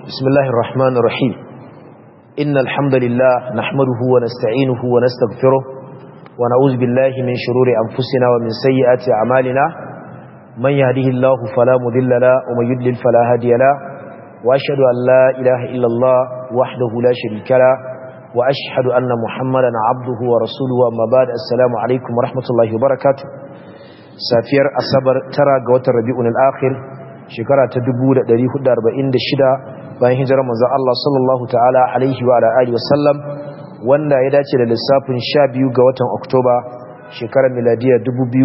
بسم الله الرحمن الرحيم إن الحمد لله نحمده ونستعينه ونستغفره ونعوذ بالله من شرور أنفسنا ومن سيئات أعمالنا من يهده الله فلا مذل له ومن يدلل فلا هادي له وأشهد أن لا إله إلا الله وحده لا شريك له وأشهد أن محمدا عبده ورسوله أما بعد السلام عليكم ورحمة الله وبركاته سافير أصبر ترى قوة الربيع الآخر shekara ta 1446 bayan hijirar manzo Allah sallallahu ta'ala alaihi wa alihi wasallam wanda ya dace da lissafin 12 ga watan Oktoba shekarar miladiya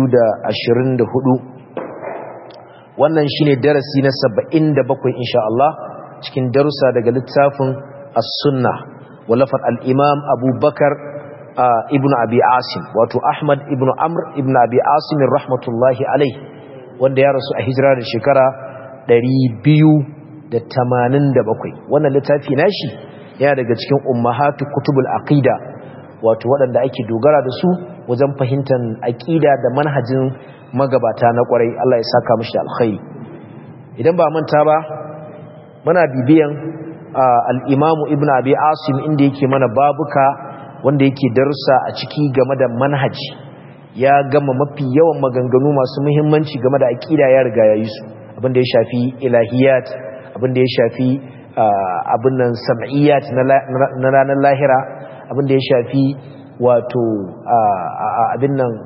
2024 wannan shine darasi na 77 insha Allah cikin darussa daga littafin As-Sunnah walafat al-Imam Abu Bakar ibn Abi Asim wato Ahmad ibn Amr ibn Abi Asim rahmatullahi alaihi wanda ya rasu a hijira da shekara 287 wannan littafi nashi yana daga cikin ummahatu kutubul aqida wato waɗanda ake dogara da su wajen fahimtar aqida da manhajin magabata na kwarai Allah ya saka mishi alkhairi idan ba manta ba muna bibiyan al-Imam Ibn Abi Asim inda yake mana babuka wanda yake darussa a ciki game da manhaji ya gama mafi yawan maganganu masu muhimmanci game da aqida ya riga ya yi su abinda ya shafi ilahiyat abinda ya shafi abin nan sam'iyyat na ranar lahira abinda ya shafi wato abin nan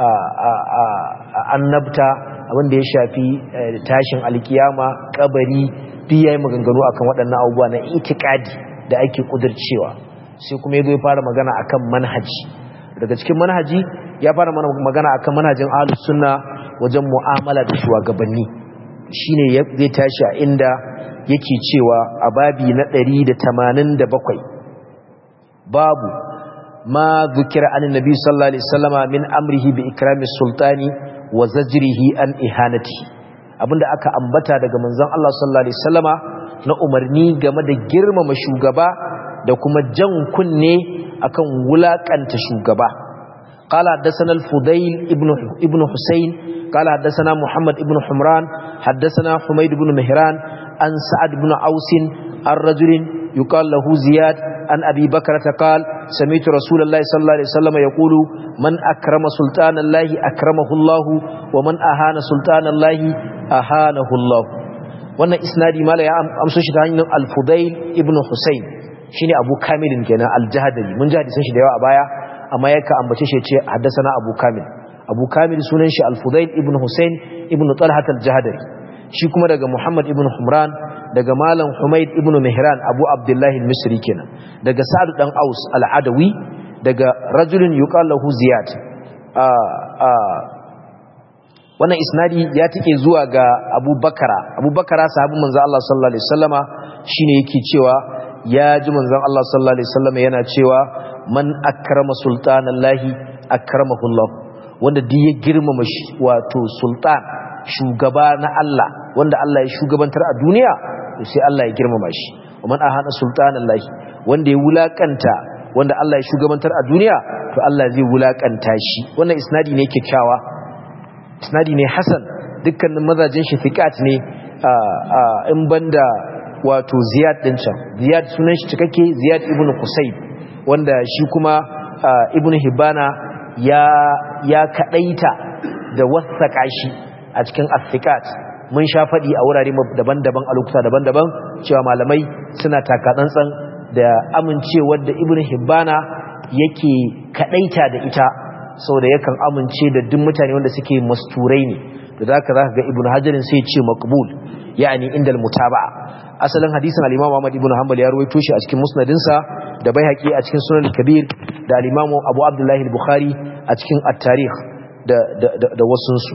annabta abinda ya shafi tashin alkiyama kabari duk yayi maganganu akan waɗannan abubuwa na itikadi da ake kudircewa sai kuma yazo ya fara magana akan manhaji daga cikin manhaji ya fara magana akan manhajin ahlus sunna wajen mu'amala da shugabanni shine zai tashi a inda yake cewa a babi na 187 babu ma zukira an nabi sallallahu alaihi wasallama min amrihi bi ikrami sultani wa zajrihi an ihanati abinda aka ambata daga manzon Allah sallallahu alaihi wasallama na umarni game da girmama shugaba da kuma jan kunne akan wulakanta shugaba قال حدثنا الفضيل ابن ابن حسين قال حدثنا محمد ابن حمران حدثنا حميد بن مهران عن سعد بن عوس الرجل يقال له زياد عن أبي بكرة قال سمعت رسول الله صلى الله عليه وسلم يقول من أكرم سلطان الله أكرمه الله ومن أهان سلطان الله أهانه الله wannan isnadi mala ya amso shi ta hanyar al-fudail ibn husayn shine abu kamilin kenan al-jahdari mun ji hadisan shi da yawa a baya amma yaka ambace shi ce haddasa abu kamil abu kamil sunan shi al-fudail ibn husayn ibn talhat al-jahdari shi kuma daga muhammad ibn humran daga malam humaid ibn mihran abu abdullahi al-misri kenan daga sa'ad dan aus al-adawi daga rajulun yuqal lahu ziyad wannan isnadi ya tike zuwa ga abu bakara abu bakara sahabin manzo Allah sallallahu alaihi wasallama shine yake cewa ya ji manzon Allah sallallahu alaihi wasallama yana cewa man akrama sultanallahi akramahu Allah wanda duk ya girmama wato sultan shugaba na Allah wanda Allah ya shugabantar a duniya to sai Allah ya girmama shi man ahana sultanallahi wanda ya wulakanta wanda Allah ya shugabantar a duniya to Allah zai wulakanta shi wannan isnadi ne kyakkyawa isnadi ne hasan dukkanin mazajin shi fiqat ne in banda wato ziyad din can ziyad sunan shi cikakke ziyad ibn qusayb wanda shi kuma ibn hibana ya ya kadaita da wasaka shi a cikin afikat mun sha fadi a wurare daban-daban a lokuta daban-daban cewa malamai suna takatsantsan da amincewar da ibn hibana yake kadaita da ita saboda yakan amince da duk mutane wanda suke masturai ne da zaka zaka ga ibn hajarin sai ya ce maqbul yani indal mutaba'a asalin hadisin al-Imam Ahmad ibn Hanbal ya rawaito shi a cikin musnadinsa da Baihaqi a cikin Sunan al-Kabir da al-Imam Abu Abdullah al-Bukhari a cikin at-Tarikh da da da wasun su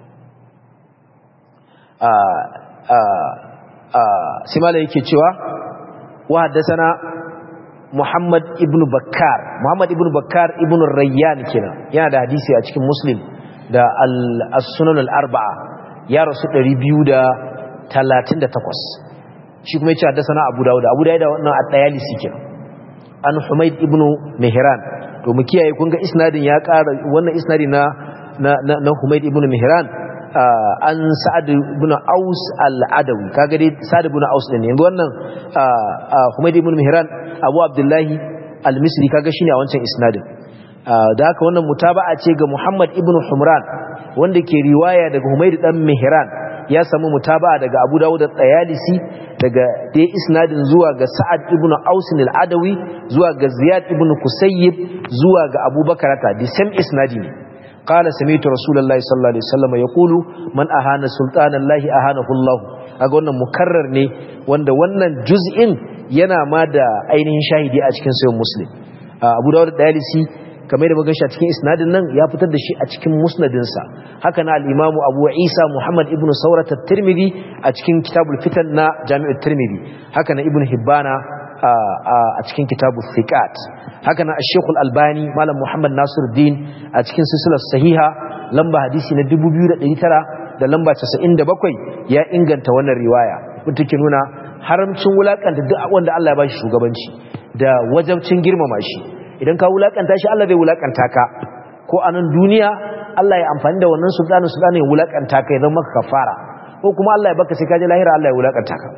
a a a simala yake cewa wa haddathana Muhammad ibn Bakkar Muhammad ibn Bakkar ibn Rayyan kenan yana da hadisi a cikin Muslim da al-Sunan al-Arba'a ya rasu 238 shi kuma yace haddathana Abu Dawud Abu Dawud wannan at-Tayalisi kenan an Humayd ibn Mihran to mu kiyaye kun ga isnadin ya ƙara wannan isnadi na na na Humayd ibn Mihran an sa'ad ibn aus al-adawi kaga dai sa'ad ibn aus din yanzu wannan humayd ibn mihran abu abdullahi al-misri kaga shine a wancan isnadin da haka wannan mutaba'a ce ga muhammad ibn humran wanda ke riwaya daga humayd dan mihran ya samu mutaba'a daga abu dawud at-tayalisi daga dai isnadin zuwa ga sa'ad ibn aus al-adawi zuwa ga ziyad ibn kusayyib zuwa ga abubakar ta the same isnadi ne قال سمعت رسول الله صلى الله عليه وسلم يقول من أهان سلطان الله أهانه الله aga wannan mukarrar ne wanda wannan juz'in yana ma da ainihin shahidi a cikin sayin muslim abu dawud da dalisi kamar da muka a cikin isnadin nan ya fitar da shi a cikin musnadinsa haka na al-imamu abu isa muhammad ibn saurat at-tirmidhi a cikin kitabul fitan na jami'ut tirmidhi haka na ibn hibbana a cikin kitabul thiqat haka na Sheikhul Albani Malam Muhammad Nasiruddin a cikin silsilar sahiha lamba hadisi na 2900 da lamba 97 ya inganta wannan riwaya wanda ke nuna haramcin wulakanta duk wanda Allah ya bashi shugabanci da wajabcin girmama shi idan ka wulakanta shi Allah zai wulakanta ka ko a nan duniya Allah ya amfani da wannan sultanin sultanin ya wulakanta ka ya zama maka kafara ko kuma Allah ya baka sai ka je lahira Allah ya wulakanta ka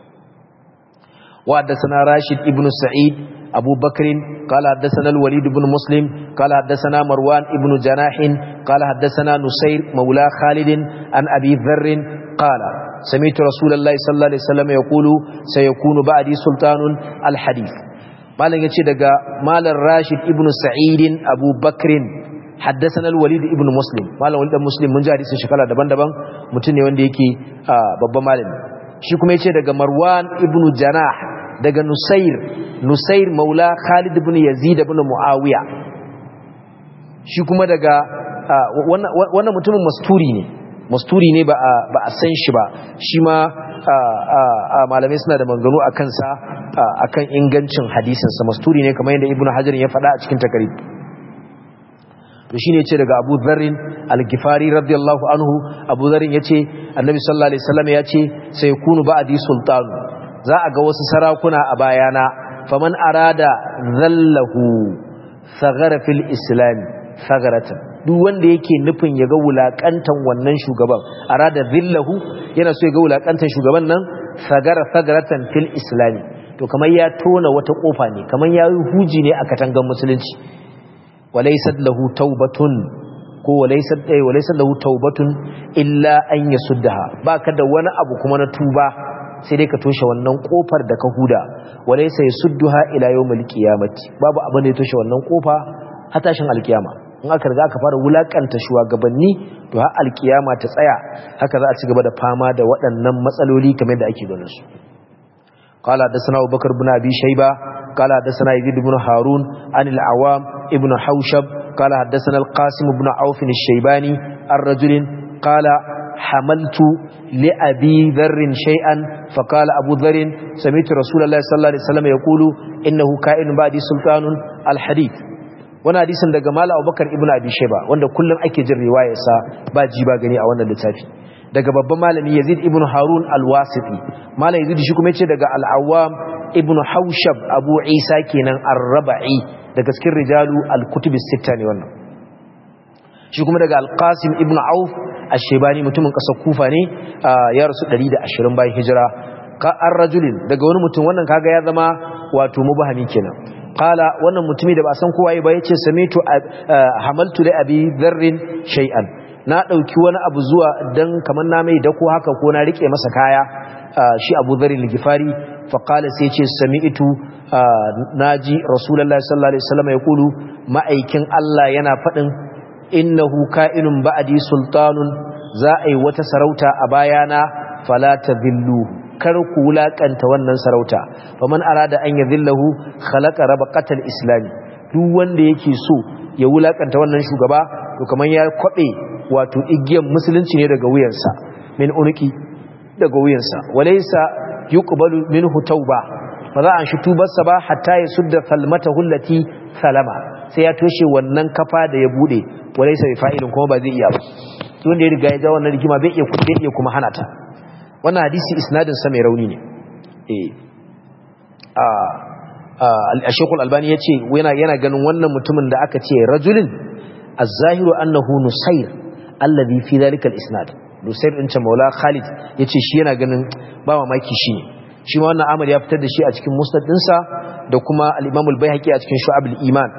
wa haddathana Rashid ibn Sa'id أبو بكر قال حدثنا الوليد بن مسلم قال حدثنا مروان ابن جناح قال حدثنا نسير مولى خالد عن أبي ذر قال سمعت رسول الله صلى الله عليه وسلم يقول سيكون بعدي سلطان الحديث مالن yace daga malam Rashid ibn Sa'id Abu Bakr حدثنا الوليد ابن مسلم malam Walid Muslim mun ji hadisin shekara daban-daban mutum ne wanda yake babban malami shi kuma yace daga Marwan ibn Janah daga Nusair Nusair maula Khalid ibn Yazid ibn Muawiya shi kuma daga wannan mutumin masturi ne masturi ne ba a san shi ba shi ma malamai suna da manganu a kansa akan ingancin hadisinsa masturi ne kamar yadda Ibn Hajar ya faɗa a cikin takarib to shine yace daga Abu Dharr al-Ghifari radiyallahu anhu Abu Dharr yace Annabi sallallahu alaihi wasallam yace sai kunu ba'di sultanu za a ga wasu sarakuna a bayana faman arada zallahu sagara fil islam sagaratan duk wanda yake nufin ya ga wulakantan wannan shugaban arada zillahu yana so ya ga wulakantan shugaban nan sagara sagaratan fil islam to kamar ya tona wata kofa ne kamar ya yi huji ne a katangan musulunci walaysat lahu taubatun ko walaysat ay walaysat lahu taubatun illa an yasuddaha baka da wani abu kuma na tuba sai dai ka toshe wannan kofar da ka huda walaysa yasudduha ila yawmil qiyamati babu abin da ya toshe wannan kofa har tashin alkiyama in aka riga aka fara wulakanta shugabanni to har alkiyama ta tsaya haka za a ci gaba da fama da waɗannan matsaloli kamar da ake ganin su قال حدثنا ابو بكر بن ابي شيبه قال حدثنا يزيد بن هارون عن العوام ابن حوشب قال حدثنا القاسم بن عوف الشيباني الرجل قال حملت لأبي ذر شيئا فقال أبو ذر سمعت رسول الله صلى الله عليه وسلم يقول إنه كائن بعد سلطان الحديث wani hadisin daga mala abubakar ibn abi sheba wanda kullum ake jin riwayarsa ba ji ba gani a wannan littafi daga babban malami yazid ibn harun al-wasiti malam yazid shi kuma yace daga al-awwam ibn haushab abu isa kenan ar-rabai daga cikin rijalu al-kutub as-sitta ne wannan shi kuma daga al-qasim ibn auf ash-shaybani mutumin kasar kufa ne ya rasu 120 bayan hijira ka ar-rajulin daga wani mutum wannan kaga ya zama wato mubahami kenan qala wannan mutumi da ba san kowa ba yace samitu hamaltu li abi dharrin shay'an na dauki wani abu zuwa dan kaman na mai dako haka ko na rike masa kaya shi abu dharrin al-gifari fa qala sai yace sami'tu naji rasulullahi sallallahu alaihi wasallam yaqulu ma'aikin Allah yana fadin innahu ka'inun ba'di sultanun za a yi wata sarauta a bayana fala tadhillu kar ku wulakanta wannan sarauta faman arada an yadhillahu khalaqa rabaqatal islami duk wanda yake so ya wulakanta wannan shugaba to kaman ya kwabe wato igiyan musulunci ne daga wuyansa min uniki daga wuyansa walaysa yuqbalu minhu tauba fa za a shi tubarsa ba hatta ya sudda falmata hullati salama sai ya toshe wannan kafa da ya bude walaysa bi fa'ilin kuma ba zai iya ba wanda ya riga ya ja wannan rigima bai iya bai iya kuma hana ta wannan hadisi isnadin sa mai rauni ne eh a al-Sheikh al-Albani yace yana yana ganin wannan mutumin da aka ce rajulin az-zahiru annahu nusayr alladhi fi dhalika al-isnad Lusair din ce Maula Khalid yace shi yana ganin ba mamaki shi ne shi ma wannan Ahmad ya fitar da shi a cikin musnad dinsa da kuma al-Imam al-Baihaqi a cikin Shu'ab al-Iman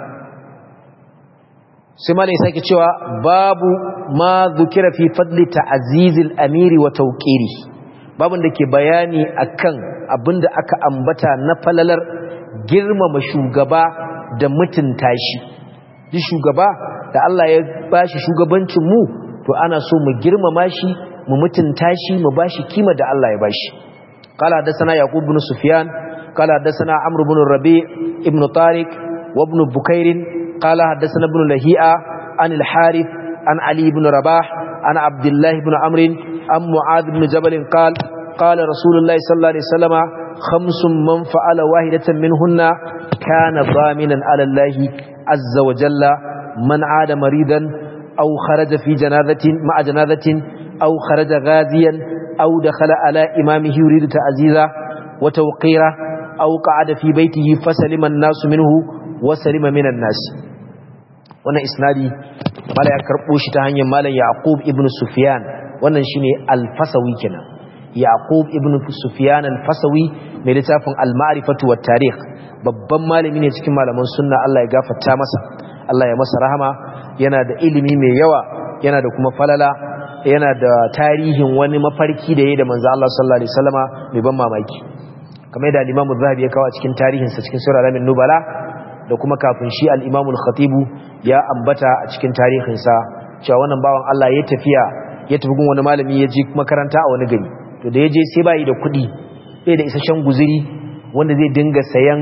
sai malai sake cewa babu ma dhukira fi fadli ta'ziz al-amir wa tawqiri babun da ke bayani akan abinda aka ambata na falalar girmama shugaba da mutunta shi duk shugaba da Allah ya bashi shugabancin mu to ana so mu girmama shi mu mutunta shi mu bashi kima da Allah ya bashi qala hadathana yaqub ibn sufyan qala hadathana amr ibn rabi ibn tariq wa ibn bukair qala hadathana ibn lahi'a an al-harith an ali ibn rabah an abdullah ibn amr an muad ibn jabal qala qala rasulullah sallallahu alaihi wasallam khamsun man fa'ala wahidatan minhunna kana dhaminan ala allah azza wa jalla man aada maridan أو خرج في جنازة مع جنازة أو خرج غازيا أو دخل على إمامه يريد تعزيزا وتوقيرا أو قعد في بيته فسلم الناس منه وسلم من الناس وانا إسنادي مالا يكربوش تهاني مالا يعقوب ابن سفيان وانا شيني الفسوي كنا يعقوب ابن سفيان الفسوي ملتاف المعرفة والتاريخ babban malami ne cikin malaman sunna Allah ya gafarta masa Allah ya masa rahama yana da ilimi mai yawa yana da kuma falala yana da tarihin wani mafarki da yayi da manzo Allah sallallahu alaihi wasallama mai ban mamaki kamar da al-Imam Az-Zahabi ya kawo cikin tarihin sa cikin Sura Al-Min Nubala da kuma kafin shi al-Imam Al-Khatib ya ambata a cikin tarihin sa cewa wannan bawan Allah ya tafiya ya tafi gun wani malami ya je makaranta a wani gari to da ya je sai bai da kuɗi bai da isasshen guzuri wanda zai dinga sayan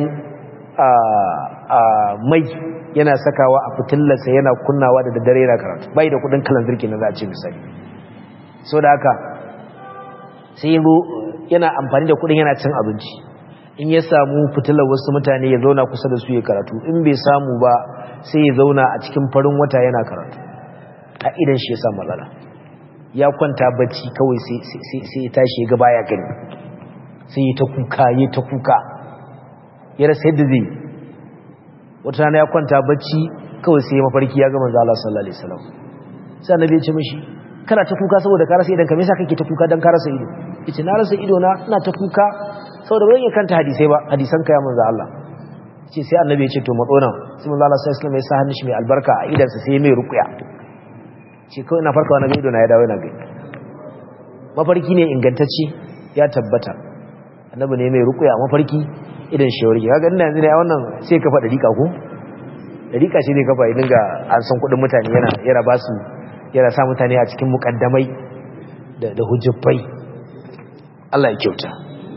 mai yana sakawa a fitillarsa yana kunnawa da daddare yana karatu bai da kudin kalanzir kenan za a ce misali so da haka sai yanzu yana amfani da kudin yana cin abinci in ya samu fitilar wasu mutane ya zauna kusa da su ya karatu in bai samu ba sai ya zauna a cikin farin wata yana karatu a idan shi ya samu matsala ya kwanta bacci kawai sai ya tashi ya ga baya gani sai ya ta kuka ya ta kuka ya rasa yadda zai wata rana ya kwanta bacci kawai sai mafarki ya ga manzo Allah sallallahu alaihi wasallam sai annabi ya ce mishi kana ta kuka saboda ka rasa idan ka me yasa kake ta kuka dan ka rasa ido yace na rasa ido na ina ta kuka saboda ban iya kanta hadisai ba hadisan ka ya manzo Allah yace sai annabi ya ce to matso nan sai manzo Allah sallallahu alaihi wasallam ya sa hannun shi mai albarka a idan sa sai mai ruqya ce kawai ina farkawa na ga ido na ya dawo yana gani mafarki ne ingantacce ya tabbata annabi ne mai ruqya mafarki idan shawarki kaga ina yanzu ne a wannan sai kafa dariƙa ko dariƙa shi ne kafa idan ga an san kuɗin mutane yana yana ba su yana sa mutane a cikin mukaddamai da da hujjai Allah ya kyauta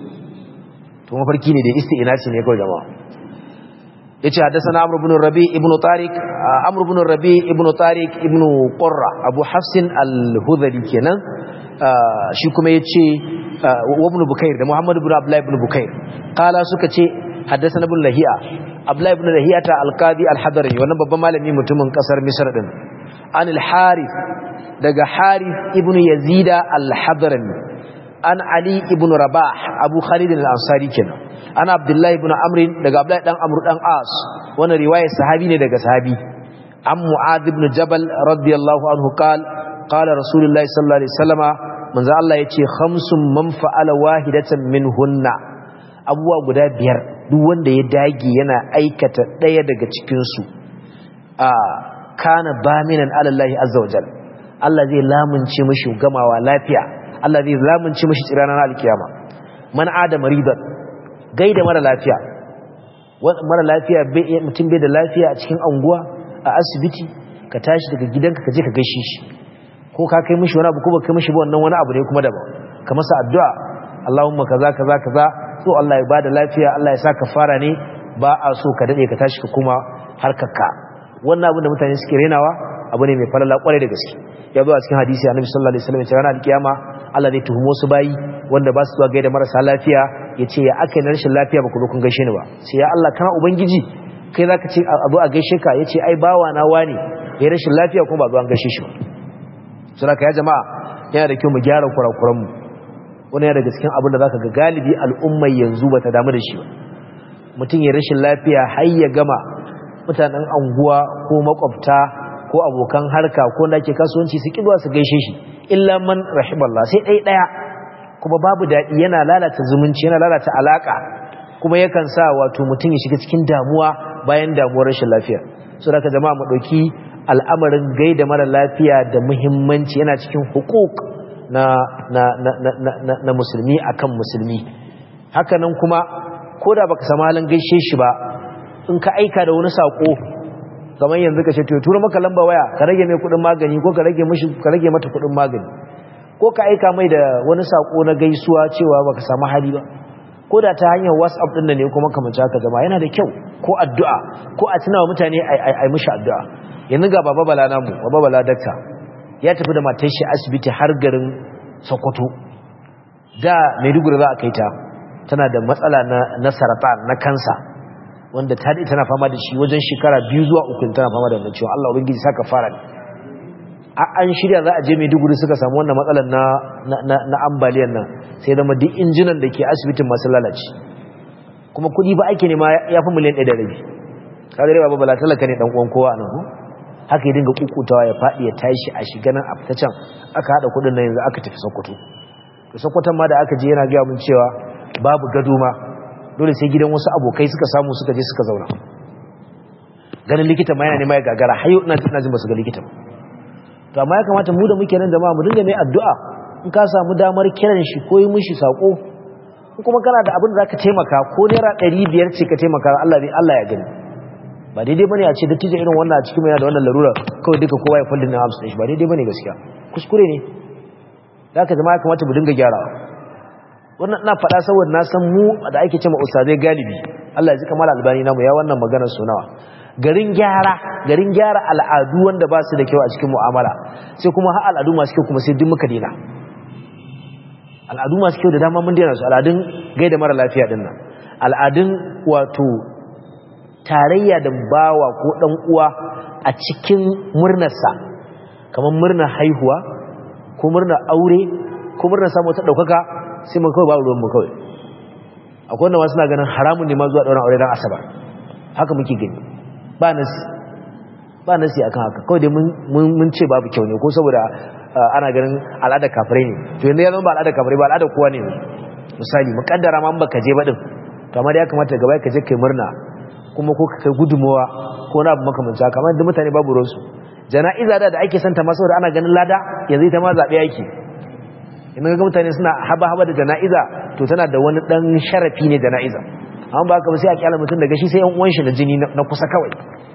to mafarki ne da isti'nasi ne kawai jama'a yace hadathana amr ibn rabi ibn tariq amr ibn rabi ibn tariq ibn qurra abu hafsin al-hudhali kenan shi kuma yace وابن بكير ده محمد بن عبد الله بن بكير قال suka ce حدثنا ابن لهيئه عبد الله بن لهيئه القاضي الحضري wannan babban malami mutumin kasar Misr din an al-Harith daga Harith ibn Yazid al-Hadrami an Ali ibn Rabah Abu Khalid al-Ansari kenan an Abdullah ibn Amr daga Abdullah dan Amr dan As wannan riwayar sahabi ne daga sahabi an Mu'adh ibn Jabal radiyallahu anhu qala qala Rasulullahi sallallahu alaihi wasallama manzo Allah ya ce khamsun man fa'ala wahidatan minhunna abuwa guda biyar duk wanda ya dage yana aikata daya daga cikin su a kana baminan alallahi azza wajal Allah zai lamunce mishi gamawa lafiya Allah zai lamunce mishi tsirana na alkiyama man adama ridan gaida mara lafiya mara lafiya mutum bai da lafiya a cikin anguwa a asibiti ka tashi daga gidanka ka je ka gaishe shi ko ka kai mishi wani abu ko ba kai mishi ba wannan wani abu ne kuma daban ka masa addu'a Allahumma kaza kaza kaza so Allah ya bada lafiya Allah ya sa ka fara ne ba a so ka dade ka tashi ka kuma harkarka wannan abin da mutane suke renawa abu ne mai falala kwarai da gaske ya zo a cikin hadisi annabi sallallahu alaihi wasallam ya ce ranar alkiyama Allah zai tuhumo su bayi wanda ba su zuwa gaida marasa lafiya ya ce ya aka yi rashin lafiya ba ku zo kun gaishe ni ba sai ya Allah kana ubangiji kai zaka ce abu a gaishe ka ya ce ai bawa na wani ya rashin lafiya kuma ba zo an gaishe shi ba saboda ya jama'a yana da kyau mu gyara kurakuranmu wani yana daga cikin abin da zaka ga galibi al'ummar yanzu ba ta damu da shi ba mutum ya rashin lafiya har ya gama mutanen anguwa ko makwabta ko abokan harka ko da ke kasuwanci su kiduwa su gaishe shi illa man rahimallah sai ɗaya ɗaya kuma babu daɗi yana lalata zumunci yana lalata alaƙa kuma yakan sa wato mutum ya shiga cikin damuwa bayan damuwar rashin lafiya so da ka jama'a mu ɗauki al'amarin gaida mara lafiya da muhimmanci yana cikin hukuk na, na, na, na, na, na musulmi akan musulmi hakanan kuma ko da baka samu halin gaishe shi ba in ka aika da wani sako kamar yanzu ka ce to tura maka lamba waya ka rage mai kudin magani ko ka rage mishi ka rage mata kudin magani ko ka aika mai da wani sako na gaisuwa cewa baka samu hali ba ko da ta hanyar WhatsApp din ne kuma kamar haka jama'a yana da kyau ko addu'a ko a tunawa mutane ai ai mishi addu'a yanzu ga baba bala namu baba bala dakta ya tafi da matar shi asibiti har garin Sokoto da Maiduguri za a kai ta tana da matsala na na sarata na kansa wanda ta dai tana fama da shi wajen shekara biyu zuwa uku tana fama da wannan ciwon Allah ubangiji saka fara an shirya za a je Maiduguri suka samu wannan matsalar na na na ambaliyan nan sai da duk injinan da ke asibitin masu lalace kuma kudi ba ake nema ya fi miliyan 1 da rabi kaga dai baba bala talaka ne dan uwan kowa nan ko haka ya dinga kukutawa ya fadi ya tashi a shiga nan a fita can aka hada kudin nan yanzu aka tafi Sokoto to Sokoton ma da aka je yana ga mun cewa babu gado ma dole sai gidan wasu abokai suka samu suka je suka zauna ganin likita ma yana nema ya gagara hayo ina ina jin basu ga likita ba to amma ya kamata mu da muke nan jama'a mu dinga mai addu'a in ka samu damar kiran shi ko yi mishi sako in kuma kana da abin da zaka taimaka ko naira 500 ce ka taimaka Allah bai Allah ya gani ba daidai bane a ce dattijo irin wannan a cikin yana da wannan larura kawai duka kowa ya fallin na amsa shi ba daidai bane gaskiya kuskure ne da haka jama'a kamata mu dinga gyarawa wannan ina faɗa saboda na san mu da ake cewa ustazai galibi Allah ya ji kamar albani namu ya wannan maganar sunawa garin gyara garin gyara al'adu wanda ba su da kyau a cikin mu'amala sai kuma har al'adu masu kyau kuma sai duk muka dena al'adu masu kyau da dama mun dena su al'adun gaida mara lafiya din nan al'adun wato tarayya da bawa ko dan uwa a cikin murnarsa kamar murnar haihuwa ko murnar aure ko murnar samu ta daukaka sai mun kawai babu ruwan mu kawai akwai wanda wasu na ganin haramun ne ma zuwa ɗauran aure don asabar haka muke gani ba nasi ba nasi akan haka kawai dai mun ce babu kyau ne ko saboda ana ganin al'ada kafirai ne to yanzu ya zama ba al'ada kafirai ba al'ada kowa ne misali mukaddara ma baka je ba din to amma da ya kamata gaba ka je kai murna kuma ko kai gudumawa ko na abu makamanci haka amma duk mutane babu ruwansu jana'iza da da ake santa ma saboda ana ganin lada yanzu ita ma zabe yake in ga mutane suna haba haba da jana'iza to tana da wani dan sharafi ne jana'iza amma ba haka ba sai a kyala mutum daga shi sai yan uwan shi na jini na kusa kawai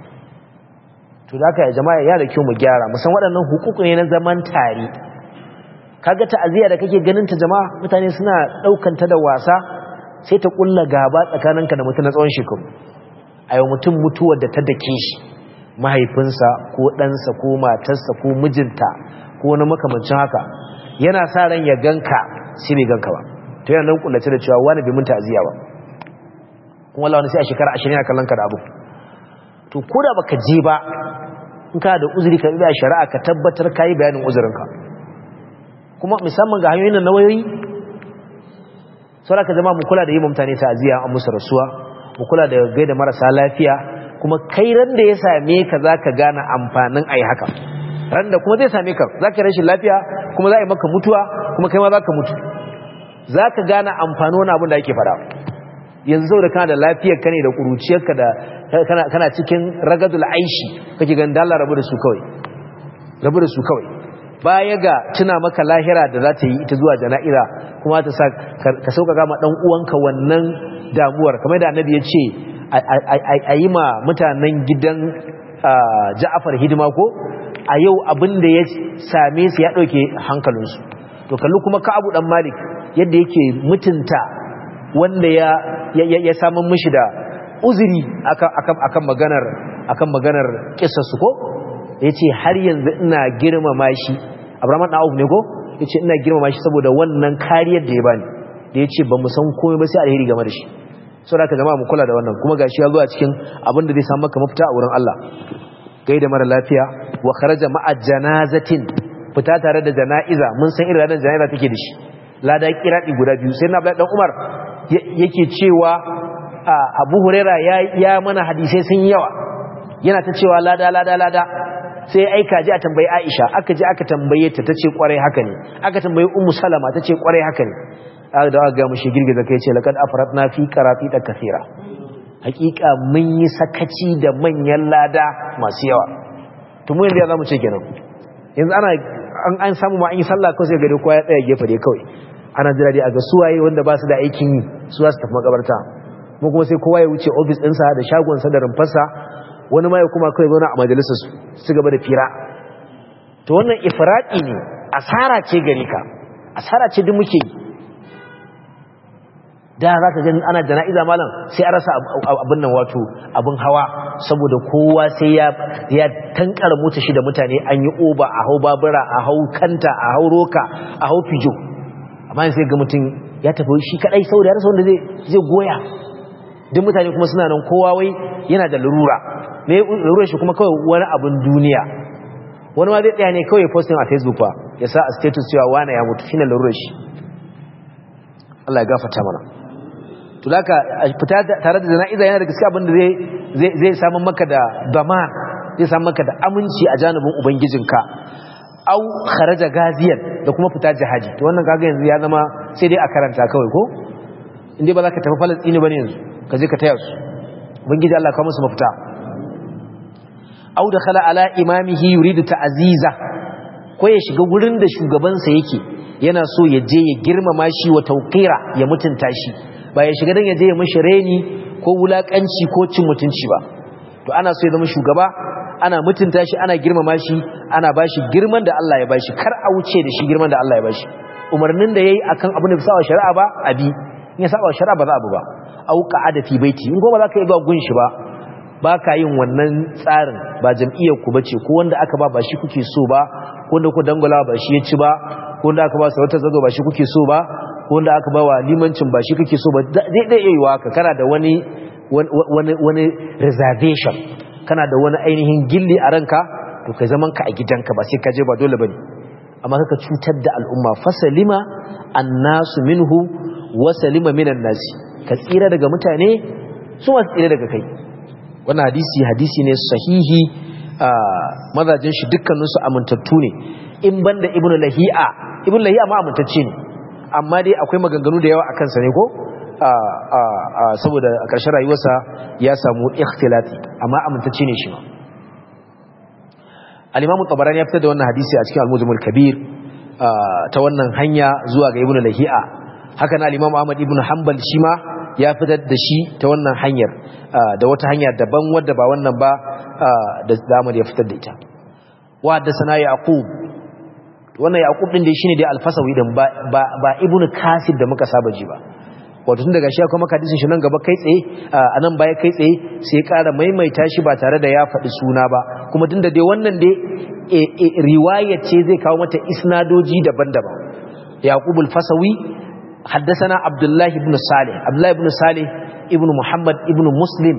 to da haka jama'a ya da kyau mu gyara musan waɗannan hukuku ne na zaman tare kaga ta'aziyya da kake ganin ta jama'a mutane suna daukan ta da wasa sai ta kulla gaba tsakaninka da mutum na tsawon shekaru a yau mutum mutuwar da ta dake shi mahaifinsa ko ɗansa ko matarsa ko mijinta ko wani makamancin haka yana sa ran ya ganka sai bai ganka ba to yana nan kullace da cewa wani bai mun ta'aziyya ba kuma Allah wani sai a shekara 20 yana kallon ka da abu to ko da baka je ba in ka da uzuri ka bi shari'a ka tabbatar kai bayanin uzurinka kuma musamman ga hanyoyin na wayoyi saboda ka zama mu kula da yi mutane ta'aziyya an musu rasuwa mu kula da gaida marasa lafiya kuma kai ran da ya same ka zaka gane amfanin ai haka ran da kuma zai same ka zaka rashin lafiya kuma za a yi maka mutuwa kuma kai ma zaka mutu zaka gane amfanin wani abin da ake fara yanzu saboda kana da lafiyar ka ne da kuruciyarka da kana kana cikin ragadul aishi kake ganin Allah rabu da su kawai rabu da su kawai baya ga tuna maka lahira da za ta yi ita zuwa jana'iza kuma ta sa ka sauƙaƙa ma ɗan uwanka wannan damuwar kamar da annabi ya ce a yi ma mutanen gidan ja'afar hidima ko a yau abin da ya same su ya ɗauke hankalinsu to kalli kuma ka'abu ɗan malik yadda yake mutunta wanda ya ya samun mishi da uzuri akan maganar akan maganar kisarsu ko ya ce har yanzu ina girmama shi abraman ɗan ne ko ya ce ina girmama shi saboda wannan kariyar da ya bani da ya ce ba mu san komai ba sai alheri game da shi sau da ka zama mu kula da wannan kuma gashi ya zuwa cikin abin da zai samu maka mafita a wurin Allah gai da mara lafiya wa kharaja ma'a janazatin fita tare da jana'iza mun san irin ranar jana'iza take da shi lada kiradi guda biyu sai na dan Umar yake cewa Abu Huraira ya ya mana hadisai sun yawa yana ta cewa lada lada lada sai ya aika ji a tambayi Aisha aka je aka tambaye ta tace kwarai haka ne aka tambayi Ummu Salama tace kwarai haka ne aka da aka ga mushi girgiza kai ce laqad afratna fi qarati da kaseera hakika mun yi sakaci da manyan lada masu yawa to mu yanzu ya zamu ce kenan yanzu ana an an samu ma an yi sallah kawai sai ga kowa ya tsaya gefe dai kawai ana jira dai a ga suwaye wanda ba su da aikin yi su za su tafi makabarta mu kuma sai kowa ya wuce ofis ɗinsa da shagonsa da rumfarsa wani ma ya kuma kawai zauna a majalisar su su gaba da fira to wannan ifradi ne asara ce gare ka asara ce duk muke yi da za ka gani ana jana'iza malam sai a rasa abin nan wato abin hawa saboda kowa sai ya ya tankara mota shi da mutane an yi oba a hau babura a hau kanta a hau roka a hau fijo amma sai ga mutum ya tafi shi kadai saboda ya rasa wanda zai zai goya duk mutane kuma suna nan kowa wai yana da lurura me lurura shi kuma kawai wani abin duniya wani ma zai tsaya ne kawai posting a facebook ba ya sa a status cewa wani ya mutu shine lurura shi Allah ya gafarta mana to laka fita tare da jana'iza yana da gaskiya abin da zai zai samu maka da dama zai samu maka da aminci a janibin ubangijinka au kharaja gaziyan da kuma fita jihadi to wannan kaga yanzu ya zama sai dai a karanta kawai ko inde ba za ka tafi falastini bane yanzu ka je ka taya su ubangiji Allah ka musu mafita au dakhala ala imamihi yuridu ta'ziza ko ya shiga gurin da shugabansa yake yana so ya je ya girmama shi wa tauqira ya mutunta shi ba ya shiga dan ya je ya mishi reni ko wulakanci ko cin mutunci ba to ana so ya zama shugaba ana mutunta shi ana girmama shi ana bashi girman da Allah ya bashi kar a wuce da shi girman da Allah ya bashi umarnin da yayi akan abin da bisa wa shari'a ba abi in ya saba wa shari'a ba za abu ba au qa'ada fi baiti in goma za ka yi ba gun shi ba ba ka yin wannan tsarin ba jam'iyyar ku bace ko wanda aka ba ba shi kuke so ba ko wanda ku dangula ba shi ya ci ba ko wanda aka ba sarautar zago ba shi kuke so ba ko wanda aka ba wa limancin ba shi kuke so ba dai dai yayi haka kana da wani wani wani reservation kana da wani ainihin gilli a ranka to kai zaman ka a gidanka ba sai ka je ba dole bane amma kaka cutar da al'umma fasalima annasu minhu wa salima minan nasi ka tsira daga mutane su ma tsira daga kai wannan hadisi hadisi ne sahihi a mazajin shi dukkaninsu amintattu ne in banda ibnu lahi'a ibnu lahi'a ma amintacce ne amma dai akwai maganganu da yawa akan sa ne ko saboda a ƙarshen rayuwarsa ya samu ikhtilati amma amintacce ne shi ma al-imam tabarani ya fitar da wannan hadisi a cikin al-mujmal kabir ta wannan hanya zuwa ga ibnu lahi'a haka na al-imam ahmad ibnu hanbal shi ma ya fitar da shi ta wannan hanyar da wata hanya daban wadda ba wannan ba da zamani ya fitar da ita wa da sana yaqub wannan yaqub din dai shine dai al-fasawi din ba ba ibnu kasib da muka saba ji ba wato tun daga shi akwai maka hadisin shi nan gaba kai tsaye a nan baya kai tsaye sai ƙara maimaita shi ba tare da ya faɗi suna ba kuma tun da dai wannan dai riwaya ce zai kawo mata isnadoji daban-daban yaqub al-fasawi حدثنا عبد الله بن صالح عبد الله بن صالح ابن محمد ابن مسلم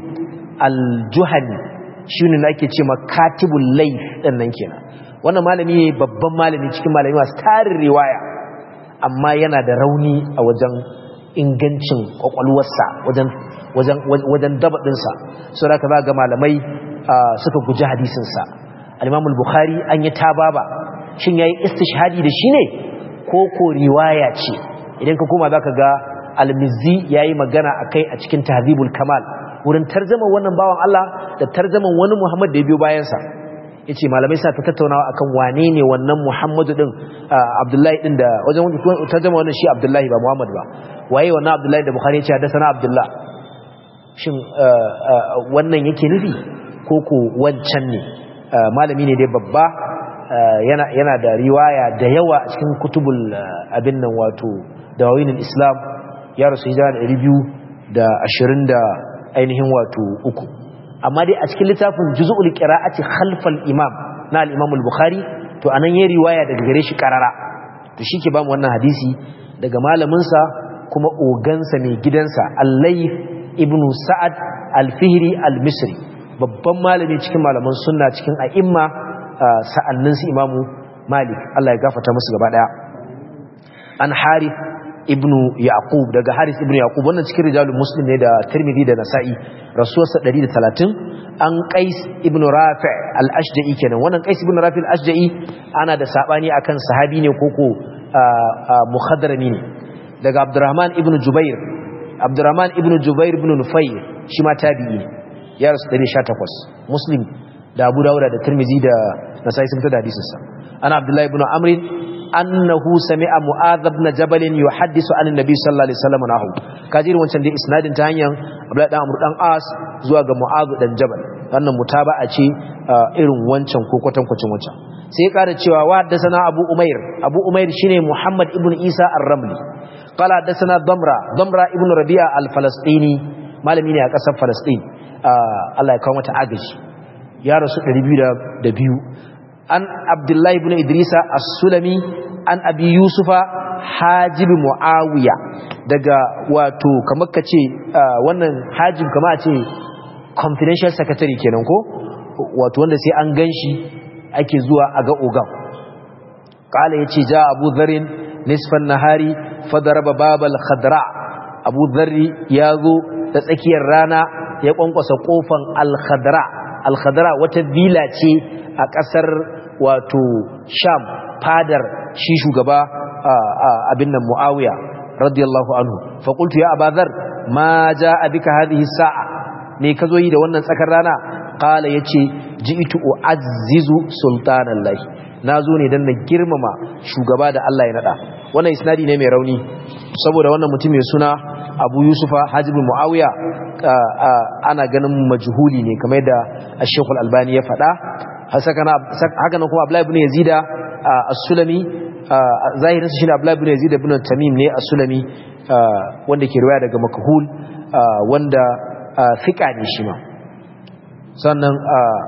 الجهني shine da ake cewa katibul layth din nan kenan wannan malami ne babban malami cikin malami masu tarin riwaya amma yana da rauni a wajen ingancin kwakwalwarsa wajen wajen wajen dabadinsa so da za ga malamai suka guji hadisinsa al-Imam al-Bukhari an yi tababa shin yayi istishhadi da shi ne ko ko riwaya ce idan ka koma zaka ga al-Mizzi yayi magana akai a cikin Tahdhibul Kamal wurin tarjaman wannan bawan Allah da tarjaman wani Muhammad da ya biyo bayan sa yace malamai sa ta tattaunawa akan wane ne wannan Muhammadu din Abdullahi din da wajen tarjama wannan shi Abdullahi ba Muhammad ba waye wannan Abdullahi da Bukhari yace haddathana Abdullah shin wannan yake nufi ko ko wancan ne malami ne dai babba yana yana da riwaya da yawa a cikin kutubul abin nan wato dawawinul Islam ya rasu hijira da 220 da ainihin wato uku amma dai a cikin littafin juz'ul qira'ati khalfal imam na al-imam al-bukhari to anan yayi riwaya daga gare shi karara to shike ba mu wannan hadisi daga malamin sa kuma ogansa mai gidansa al-layth ibn sa'ad al-fihri al-misri babban malami cikin malaman sunna cikin a'imma sa'annin su imamu malik Allah ya gafarta musu gaba daya an harith ibnu yaqub daga haris ibnu yaqub wannan cikin rijalul muslim ne da tirmidhi da nasa'i rasuwarsa 130 an qais ibnu rafi al-ashja'i kenan wannan qais ibnu rafi al-ashja'i ana da sabani akan sahabi ne koko muhadarami ne daga abdurrahman ibnu jubair abdurrahman ibnu jubair ibnu nufayr shi ma tabi'i ne ya rasu 118 muslim da abu dawuda da tirmizi da nasai sun tada hadisinsa ana abdullahi ibn amr annahu sami'a mu'adh ibn jabal yuhaddisu an annabi sallallahu alaihi wasallam nahu kajirin wancan da isnadin ta hanyar abdullahi dan amr dan as zuwa ga mu'adh dan jabal wannan mutaba'a ce irin wancan ko kwatankwacin wancan sai ya kara cewa wa haddathana abu umair abu umair shine muhammad ibn isa ar-ramli qala haddathana damra damra ibn rabi'a al-falastini malami ne a kasar falastin Allah ya kawo mata agaji ya rasu 202 an abdullahi ibn idrisa as-sulami an abi yusufa hajib muawiya daga wato kamar kace wannan hajib kamar a ce confidential secretary kenan ko wato wanda sai an ganshi ake zuwa a ga ogan kala yace ja abu dharin nisfan nahari fadaraba babal khadra abu dharri yazo da tsakiyar rana ya kwankwasa kofan al-khadra al-khadra wata villa ce a kasar wato sham fadar shi shugaba abin nan muawiya radiyallahu anhu fa qultu ya abadhar ma jaa bika hadhihi sa'a me kazo yi da wannan tsakar rana qala yace ji'tu u'azzizu sultanallahi nazo ne dan na girmama shugaba da Allah ya nada wannan isnadi ne mai rauni saboda wannan mutum mai suna abu yusufa hajjibu mu'awiya ana ganin majhuli ne kamar da ashekul albani ya faɗa haka nan kuma abdullahi ibn yazida as-sulami zahirin su shine abdullahi ibn yazida ibn tamim ne as-sulami wanda ke riwaya daga makhul wanda fika ne shi ma sannan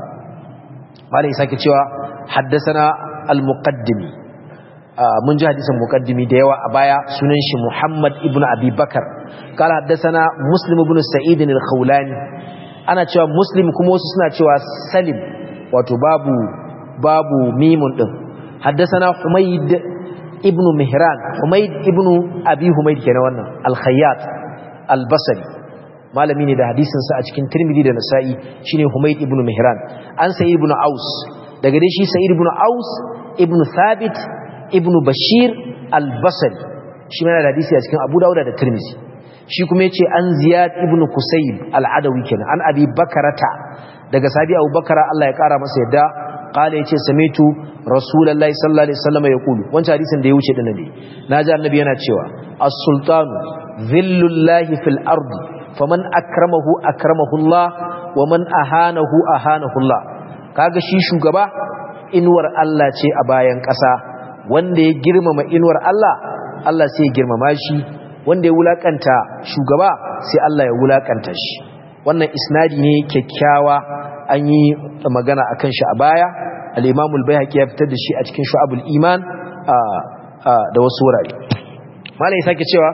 malai sake cewa haddasana al-muqaddimi mun ji hadisin muqaddimi da yawa a baya sunan shi Muhammad ibn Abi Bakar kala haddathana Muslim ibn Sa'id al-Khawlani ana cewa Muslim kuma wasu suna cewa Salim wato babu babu mimun din haddathana Humayd ibn Mihran Humayd ibn Abi Humayd kenan wannan al-Khayyat al-Basri malami ne da hadisin sa a cikin Tirmidhi da Nasa'i shine Humayd ibn Mihran an Sa'id ibn Aus daga dai shi Sa'id ibn Aus ibn Thabit ibn bashir al-basri shi mana da hadisi a cikin abu dauda da tirmizi shi kuma yace an ziyad ibn kusayb al-adawi kenan an abi bakarata daga sabi abu bakara Allah ya kara masa yadda qala yace samitu rasulullahi sallallahu alaihi wasallam yaqulu wancan hadisin da ya wuce dinnan ne naji annabi yana cewa as-sultanu dhillullahi fil ardi faman akramahu akramahu Allah wa man ahanahu ahanahu Allah kaga shi shugaba inuwar Allah ce a bayan ƙasa wanda ya girmama inuwar Allah Allah sai ya girmama shi wanda ya wulakanta shugaba sai Allah ya wulakanta shi wannan isnadi ne kyakkyawa an yi magana akan shi a baya al-Imam al-Baihaqi ya fitar da shi a cikin Shu'abul Iman da wasu wurare malai sake cewa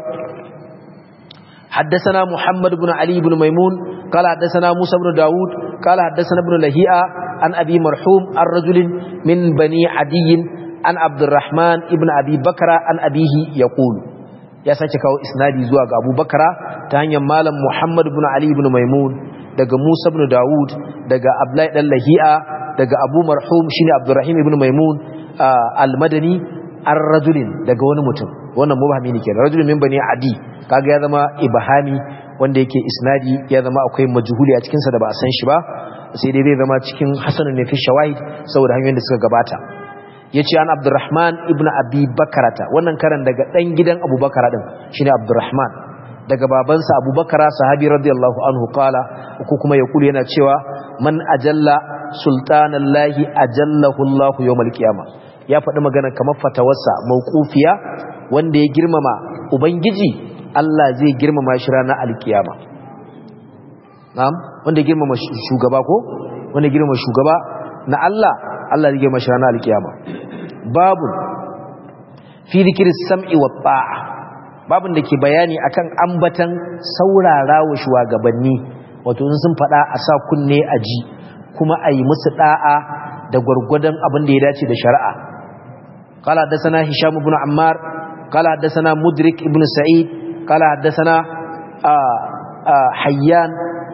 حدثنا محمد بن علي بن ميمون قال حدثنا موسى بن داود قال حدثنا ابن لهيئة عن أبي مرحوم الرجل من بني عدي an abdurrahman ibn abi bakara an abihi ya ƙulu ya sake kawo isnadi zuwa ga abu bakara ta hanyar malam muhammad ibn ali ibn maimun daga musa ibn dawud daga ablai dan lahi'a daga abu marhum shine abdurrahim ibn maimun almadani an rajulin daga wani mutum wannan mubahami ne kenan rajulin min bani adi kaga ya zama ibahami wanda yake isnadi ya zama akwai majhuli a cikin sa da ba a san shi ba sai dai zai zama cikin hasanun ne fi shawahid saboda hanyoyin da suka gabata ya ce an abdurrahman ibn abi bakarata wannan karan daga ɗan gidan abubakara ɗin shi ne abdurrahman daga babansa abubakara sahabi radiyallahu anhu kala ko kuma ya kulu yana cewa man ajalla sultanallahi ajallahu allahu yawmal qiyama ya faɗi magana kamar fatawarsa mauqufiya wanda ya girmama ubangiji Allah zai girmama shi ranar alkiyama na'am wanda ya girmama shugaba ko wanda ya girmama shugaba na Allah Allah zai girmama shi ranar alkiyama babu fi zikirin sam'i wa ta'a babun da ke bayani akan ambatan saurara wa shugabanni wato sun faɗa a sa kunne a ji kuma a yi musu ɗa'a da gwargwadon abin da ya dace da shari'a قال حدثنا هشام بن عمار قال حدثنا مدرك ابن سعيد قال حدثنا آآ آآ حيان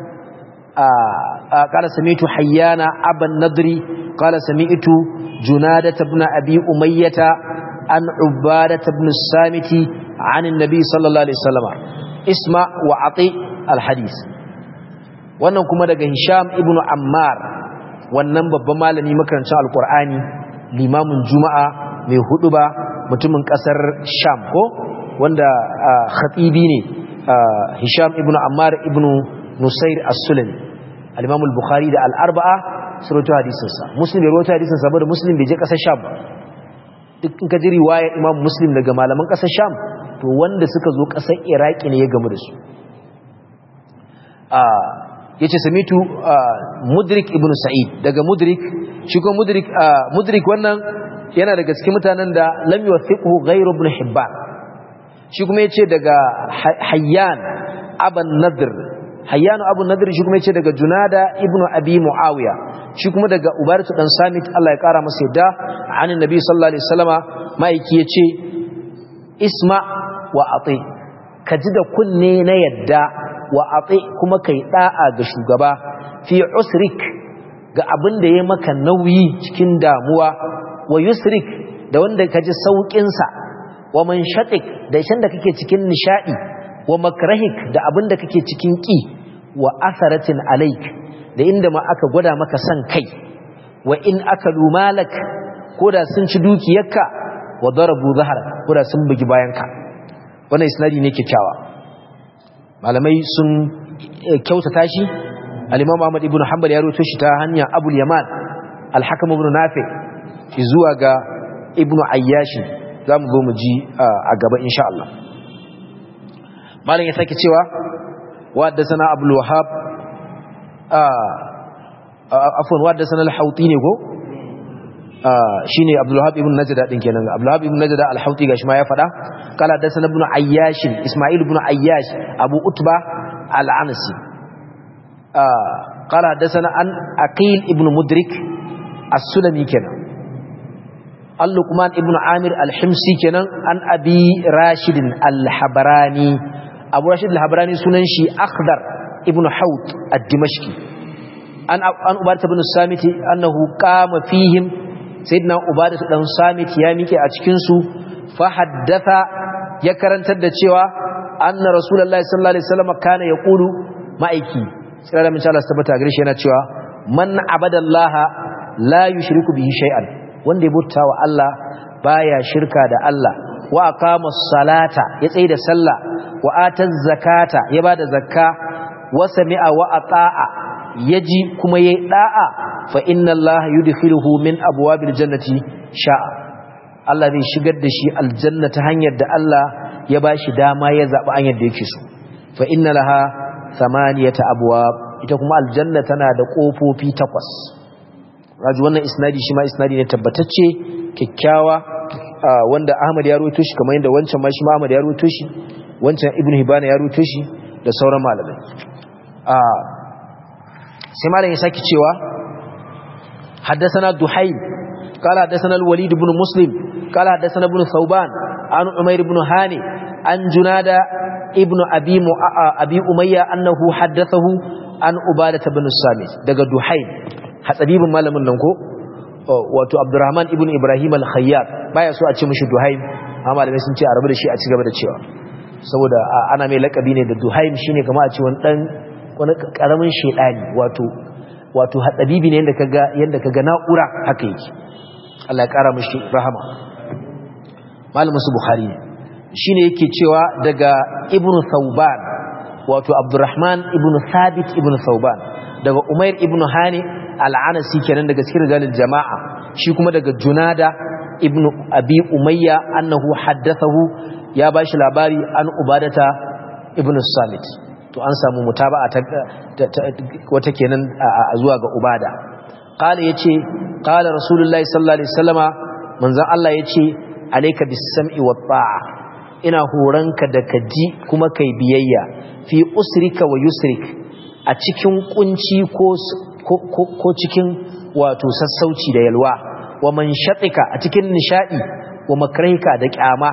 آآ قال سمعت حيان أبا النضري قال سمعت جنادة بن أبي أمية عن عبادة بن السامت عن النبي صلى الله عليه وسلم اسمع وعطي الحديث wannan kuma daga Hisham ibn Ammar wannan babban malami makarancin alkur'ani limamin juma'a mai huduba mutumin kasar Sham ko wanda khatibi ne Hisham ibn Ammar ibn Nusair as-Sulami al-Imam al-Bukhari da al-Arba'a su rawaito hadisin sa Muslim bai rawaito hadisin sa ba da Muslim bai je kasar Sham ba duk in ka ji riwaya Imam Muslim daga malaman kasar Sham to wanda suka zo kasar Iraki ne ya gamu da su yace samitu mudrik ibnu sa'id daga mudrik shi ko mudrik mudrik wannan yana daga cikin mutanen da lam yuwathiqhu ghayru ibn hibban shi kuma yace daga hayyan aban nadr hayyan abu nadr shi kuma yace daga junada ibnu abi muawiya shi kuma daga ubaratu dan samit Allah ya kara masa yadda an annabi sallallahu alaihi wasallama maiki yace isma wa ati ka ji da kunne na yadda wa ati kuma kai da'a ga shugaba fi usrik ga abin da ya maka nauyi cikin damuwa wa yusrik da wanda ka ji saukin sa wa manshatik da shan da kake cikin nishadi wa makrahik da abin da kake cikin ki wa asaratin alaik da inda ma aka gwada maka san kai wa in akalu malak koda sun ci dukiyarka wa darabu zahara koda sun bugi bayanka wannan isnadi ne kyakkyawa malamai sun kyautata shi al-imam Ahmad ibn Hanbal ya rawaito shi ta hanya Abu yaman al-Hakim ibn Nafi zuwa ga Ibn Ayyash zamu zo mu ji a gaba insha Allah malam ya sake cewa wa haddathana Abdul Wahhab afwan wa haddathana al-Hawti ne ko shine Abdul Wahhab ibn Najda din kenan Abdul Wahhab ibn Najda al-Hawti gashi ma ya fada kala hadathana ibn Ayyash Isma'il ibn Ayyash Abu Utba al-Anasi kala hadathana an Aqil ibn Mudrik as-Sulami kenan Al-Luqman ibn Amir al-Himsi kenan an Abi Rashid al-Habrani Abu Rashid al-Habrani sunan shi Akhdar ibn Hawt ad-Dimashqi an an Ubadah ibn Samit annahu qama fihim sayyidina ubadatu dan samit ya mike a cikin su fa haddatha ya karantar da cewa anna rasulullahi sallallahu alaihi wasallam kana yaqulu ma'aiki sai da insha Allah tabbata gare shi yana cewa man abadallaha la yushriku bihi shay'an wanda ya bauta wa Allah baya shirka da Allah wa aqama salata ya tsaye da sallah wa ataz zakata ya bada zakka wa sami'a wa ata'a yaji kuma yayi da'a fa inna Allah yudkhiluhu min abwabil jannati sha'a Allah zai shigar da shi aljanna ta hanyar da Allah ya bashi dama ya zabi hanyar da yake so fa inna laha thamaniyata abwab ita kuma aljanna tana da kofofi takwas raji wannan isnadi shi ma isnadi ne tabbatacce kikkiawa wanda Ahmad ya rawaito shi kamar yadda wancan ma shi ma Ahmad ya rawaito shi wancan Ibn Hibban ya rawaito shi da sauran malamai sai malam ya saki cewa حدثنا دحيم قال حدثنا الوليد بن مسلم قال حدثنا ابن ثوبان عن عمير بن هاني عن جنادة ابن أبي, م... أبي أمية أنه حدثه عن عبادة بن الصامت دقى دحيم حسبيب مالم ننكو wato Abdurrahman ibn Ibrahim al-Khayyat baya so a ce mishi Duhaim amma malamai sun ce a rabu da shi a cigaba da cewa saboda ana mai lakabi ne da Duhaim shine kamar a ce wani dan wani karamin shedani wato wato hatsabibi ne yadda kaga yadda kaga na'ura haka yake Allah ya kara mishi rahama malamin su bukhari ne shine yake cewa daga ibn thauban wato abdurrahman ibn thabit ibn thauban daga umair ibn hani al-anasi kenan daga cikin rijalil jama'a shi kuma daga junada ibn abi umayya annahu haddathahu ya bashi labari an ubadata ibn samit to an samu mutaba'a ta wata kenan zuwa ga ubada qala yace qala rasulullahi sallallahu alaihi wasallama manzon Allah yace alayka bis-sam'i wat-ta'a ina horanka da kaji kuma kai biyayya fi usrika wa yusrik a cikin kunci ko ko cikin wato sassauci da yalwa wa manshatika a cikin nishadi wa makrahika da kyama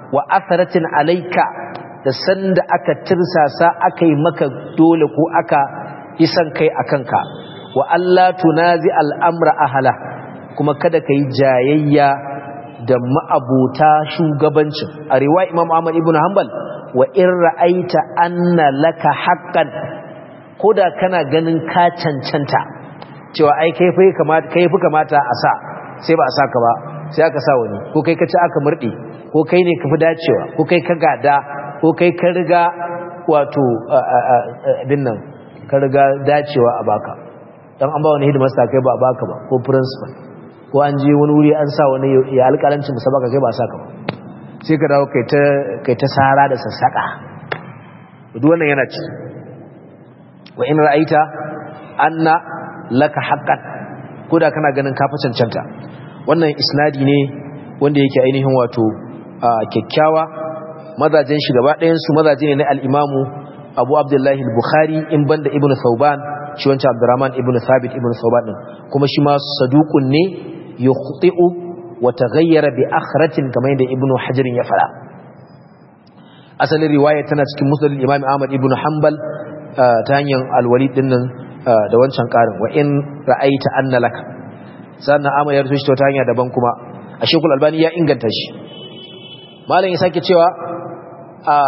wa atharatin alayka da sanda aka tirsasa aka yi maka dole ko aka yi san kai akan ka wa Allah tunazi al'amra ahala kuma kada ka yi jayayya da ma'abuta shugabancin a riwa imam ahmad ibn hanbal wa in ra'aita anna laka haqqan koda kana ganin ka cancanta cewa ai kai fa kamata kai fi kamata a sa sai ba a saka ba sai aka sa wani ko kai ka ci aka murde ko kai ne ka fi dacewa ko kai ka gada ko kai ka riga wato abin nan ka riga dacewa a baka dan an ba wani hidimasta kai ba a baka ba ko principal ko an je wani wuri an sa wani ya alƙalancin musabaka kai ba saka ba sai ka dawo kai ta kai ta sara da sassaka duk wannan yana ci wa in ra'aita anna laka haqqan koda kana ganin ka fa cancanta wannan isnadi ne wanda yake ainihin wato kyakkyawa mazajen shi gaba ɗayan su mazaje ne na al-imamu Abu Abdullahi al-Bukhari in banda Ibn Thawban shi wancan Abdurrahman ibn Thabit ibn Thawban din kuma shi ma saduqun ne yukhti'u wa taghayyara bi akhratin kamar yadda Ibn Hajar ya fara asalin riwaya tana cikin Musnad al-Imam Ahmad ibn Hanbal ta hanyar al-Walid din nan da wancan karin wa in ra'aita anna laka sannan Ahmad ya rubuta ta hanya daban kuma a Sheikhul Albani ya inganta shi malam ya sake cewa a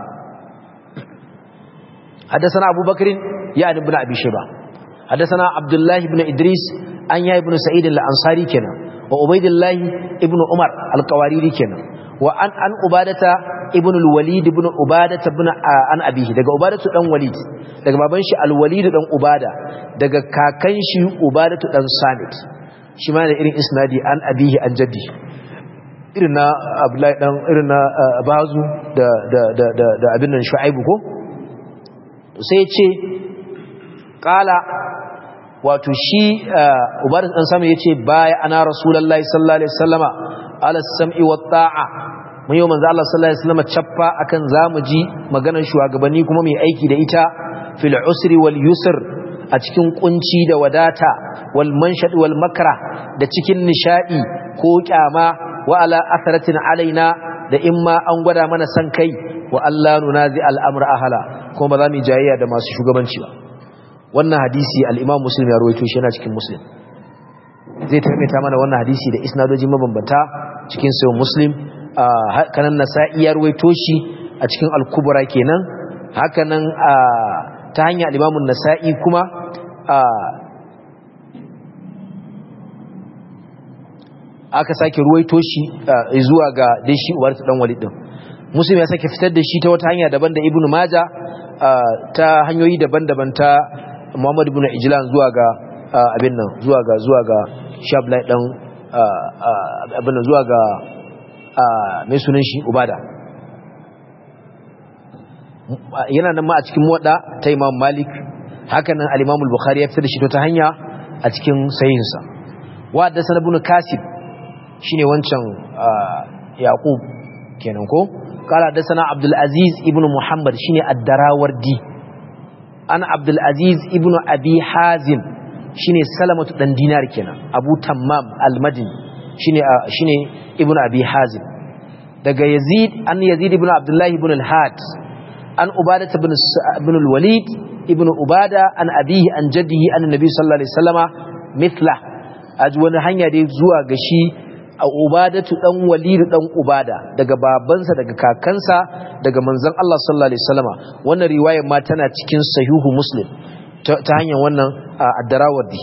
حدثنا أبو بكر يعني ابن أبي شيبة حدثنا عبد الله بن إدريس أن يا ابن سعيد الأنصاري كنا وعبيد الله ابن عمر القواريري كنا وأن أن عبادة ابن الوليد ابن عبادة ابن أن أبيه دقى عبادة ابن وليد دقى بابنش الوليد ابن عبادة دقى كاكنش عبادة ابن صامت شمال إرين إسنادي أن أبيه أن جدي irin na Abdullahi dan irin na Bazu da da da da abin nan Shu'aibu ko sai ce kala wato shi ubaris dan sama yace baya ana rasulullahi sallallahu alaihi wasallama ala sam'i wa ta'a mun yi manzo Allah sallallahu alaihi wasallama chaffa akan zamu ji maganar shugabanni kuma mai aiki da ita fil usri wal yusr a cikin kunci da wadata wal manshad wal makra da cikin nishadi ko kyama wa ala atharatin alaina da imma an gwada mana san kai wa Allah nunazi al'amur ahala kuma ba za mu jayayya da masu shugabanci ba wannan hadisi al'imam muslim ya rawaito shi yana cikin muslim zai taimata mana wannan hadisi da isnadoji mabambanta cikin sayo muslim hakanan nasa'i ya rawaito shi a cikin al-kubra kenan hakanan ta hanyar al'imamun nasa'i kuma aka sake ruwaito shi zuwa ga dai shi ubar dan walid din muslim ya sake fitar da shi ta wata hanya daban da ibnu maja ta hanyoyi daban-daban ta muhammad ibn ijlan zuwa ga abin nan zuwa ga zuwa ga shablai dan abin nan zuwa ga mai sunan shi ubada yana nan ma a cikin wada ta imam malik hakanan al-imam al-bukhari ya fitar da shi ta hanya a cikin sahihinsa wa da sanabun kasib shine wancan yaqub kenan ko قال حدثنا عبد العزيز ابن محمد شيني الدراوردي انا عبد العزيز ابن ابي حازم شيني سلمة دان دينار كنا ابو تمام المدني شيني شيني ابن ابي حازم daga yazid an yazid ibn abdullah ibn al-had an ubadah ibn ibn al-walid ibn ubada an abihi an jaddihi an nabi sallallahu alaihi wasallama mithla aji wani hanya dai zuwa ga shi a ubadatu dan walidu dan ubada daga babansa daga kakansa daga manzon Allah sallallahu alaihi wasallama wannan riwayar ma tana cikin sahihu muslim ta hanyar wannan ad-darawardi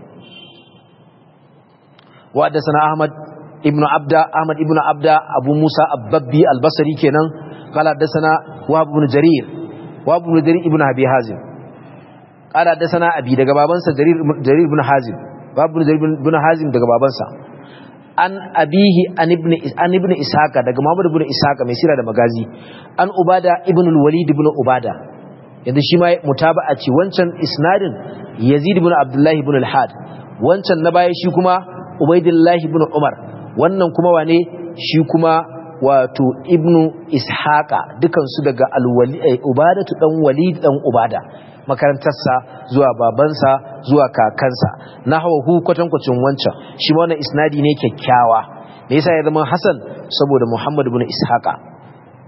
wa hadathana ahmad ibn abda ahmad ibn abda abu musa ababbi al-basri kenan qala hadathana wahab ibn jarir wahab ibn jarir ibn abi hazim qala hadathana abi daga babansa jarir jarir ibn hazim wahab ibn jarir ibn hazim daga babansa an abihi an ibn an ibn ishaqa daga muhammad ibn ishaqa mai sira da magazi an ubada ibn al-walid ibn ubada yanzu shi ma mutaba'a ce wancan isnadin yazid ibn abdullahi ibn al-had wancan na baya shi kuma ubaidillah ibn umar wannan kuma wane shi kuma wato ibn ishaqa dukan su daga al-walid ubadatu dan walid dan ubada makarantarsa zuwa babansa zuwa kakansa na hawa hu kwatankwacin wancan shi ma wannan isnadi ne kyakkyawa me yasa ya zama hasan saboda muhammad ibn ishaqa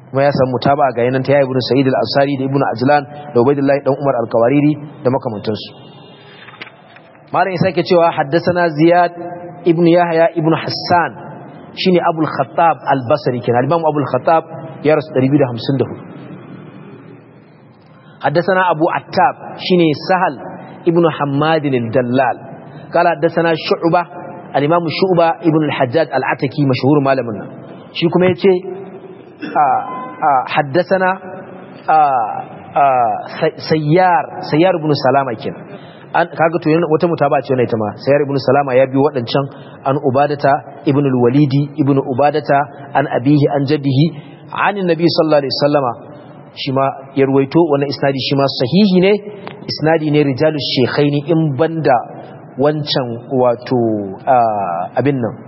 kuma ya samu mutaba ga yanan ta ya ibnu sa'id al-ansari da ibnu ajlan da ubaydullah dan umar al-kawariri da makamantansu malam ya sake cewa haddathana ziyad ibnu yahya ibnu hassan shine abul khattab al-basri kenan al-imam abul khattab ya rasu 254 حدثنا أبو عتاب شيني سهل ابن حماد الدلال قال حدثنا شعبة الإمام شعبة ابن الحجاج العتكي مشهور مالمنا شيكم يتي حدثنا سيار سيار ابن سلامة كنا an kaga to wata mutaba ce wannan ita ma sayyar ibnu salama ya biyo wadancan an ubadata ibnu al-walidi ibnu ubadata an abihi an jaddihi an annabi sallallahu alaihi wasallama shi ma ya ruwaito wannan isnadi shi ma sahihi ne isnadi ne rijalus shekhaini in banda wancan wato abin nan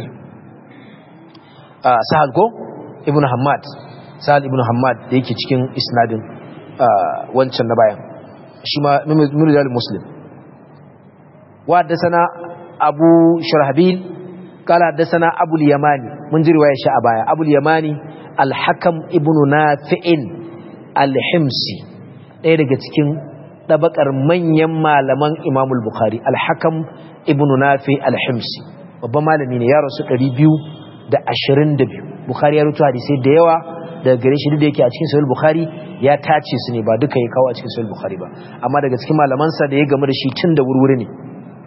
sahal ko ibn hamad sahal ibn hamad da yake cikin isnadin wancan na bayan shi ma mirijal muslim wa sana abu sharhabil kala sana abul yamani mun ji riwaya shi a baya abul yamani al-hakam ibn nafi'in al-himsi ɗaya daga cikin ɗabakar manyan malaman imamul bukhari al-hakam ibn nafi al-himsi babban malami ne ya rasu 222 bukhari ya rutu hadisai da yawa daga gare shi da yake a cikin sahih bukhari ya tace su ne ba duka ya kawo a cikin sahih bukhari ba amma daga cikin malamansa da ya game da shi tun da wurwuri ne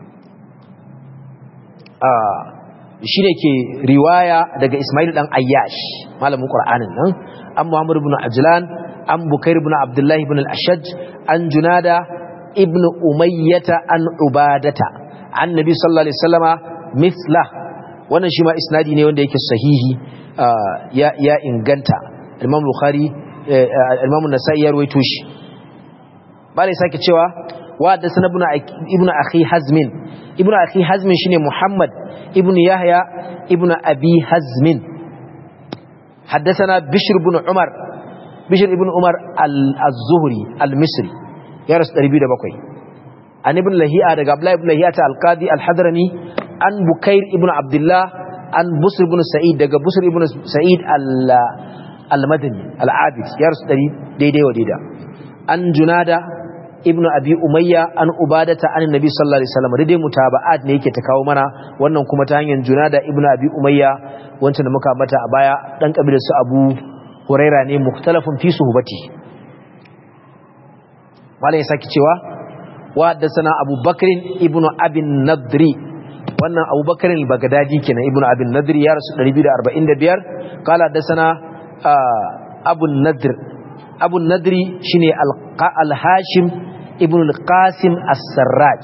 shi ne ke riwaya daga ismail dan ayyash malamin qur'anin nan an muhammad ibn ajlan an bukair ibn abdullahi ibn al-ashaj an junada ibn umayyata an ubadata an nabi sallallahu alaihi wasallama mithla wannan shi ma isnadi ne wanda yake sahihi ya ya inganta imam bukhari imam an-nasa'i ya rawaito shi bale sake cewa wa da sanan ibn ibn akhi hazmin ibn akhi hazmin shine muhammad ibn yahya ibn abi hazmin حدثنا بشر بن عمر bishir ibn umar al-zuhri al-misri ya rasu 207 an ibn lahi'a daga abdullahi ibn lahi'a ta al-qadi al-hadrami an bukair ibn abdullah an busr ibn sa'id daga busr ibn sa'id al-madani al-abid ya rasu 100 daidai wa daida an junada ibn abi umayya an ubadata an nabi sallallahu alaihi wasallam daidai mutaba'at ne yake ta kawo mana wannan kuma ta hanyar junada ibn abi umayya wancan da muka mata a baya dan kabilar su abu huraira ne mukhtalafun fi suhbati malai saki cewa wa haddathana Abu Bakr ibn Abi Nadri wannan Abu Bakr al-Baghdadi kenan ibn Abi Nadri ya rasu 245 kala haddathana Abu Nadr Abu Nadri shine al-Hashim ibn al-Qasim as-Sarraj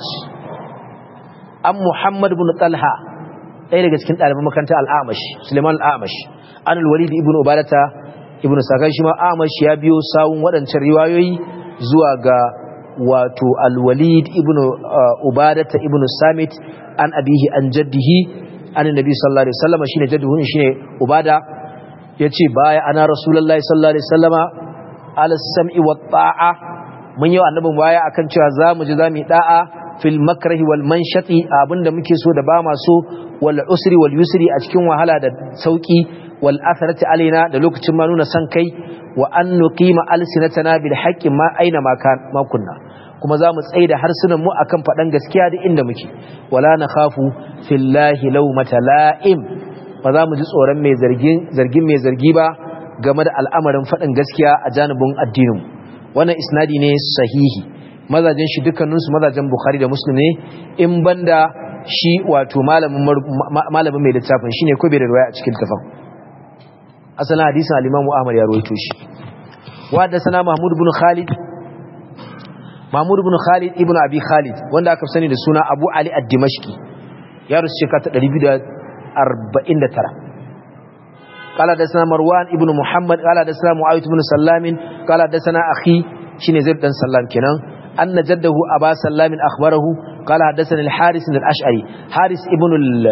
an Muhammad ibn Talha ɗaya daga cikin ɗaliban makarantar al-Amash Suleiman al-Amash an al-Walid ibn Ubadata ibn sakan shi ma amash ya biyo sawun waɗancan riwayoyi zuwa ga wato alwalid ibn ubadata ibn samit an abihi an jaddihi an nabi sallallahu alaihi wasallam shine jadduhu shine ubada yace baya ana rasulullahi sallallahu alaihi wasallama ala sam'i wa ta'a mun yi annabin baya akan cewa zamu ji zamu yi da'a fil makrahi wal manshati abinda muke so da ba ma so wal usri wal yusri a cikin wahala da sauki wal atharati alaina da lokacin ma nuna san kai wa an nuqima alsinatana bil haqqi ma aina ma kan ma kunna kuma zamu tsaida harsunan mu akan fadan gaskiya da inda muke wala nakhafu fillahi lawmata la'im ba za mu ji tsoron mai zargin zargin mai zargi ba game da al'amarin fadin gaskiya a janibin addinin wannan isnadi ne sahihi mazajin shi dukkaninsu mazajen bukhari da muslim ne in banda shi wato malamin mai littafin shine ko bai da riwaya a cikin tafan asalin hadisin al-Imam Ahmad ya rawaito shi wa da sana Mahmud ibn Khalid Mahmud ibn Khalid ibn Abi Khalid wanda aka sani da suna Abu Ali ad-Dimashqi ya rusu shekara ta 249 قال حدثنا مروان ابن محمد قال حدثنا معاويه بن سلام قال حدثنا اخي شنو زيد بن سلام كنان ان جده ابا سلام اخبره قال حدثنا الحارث الاشعري حارث ابن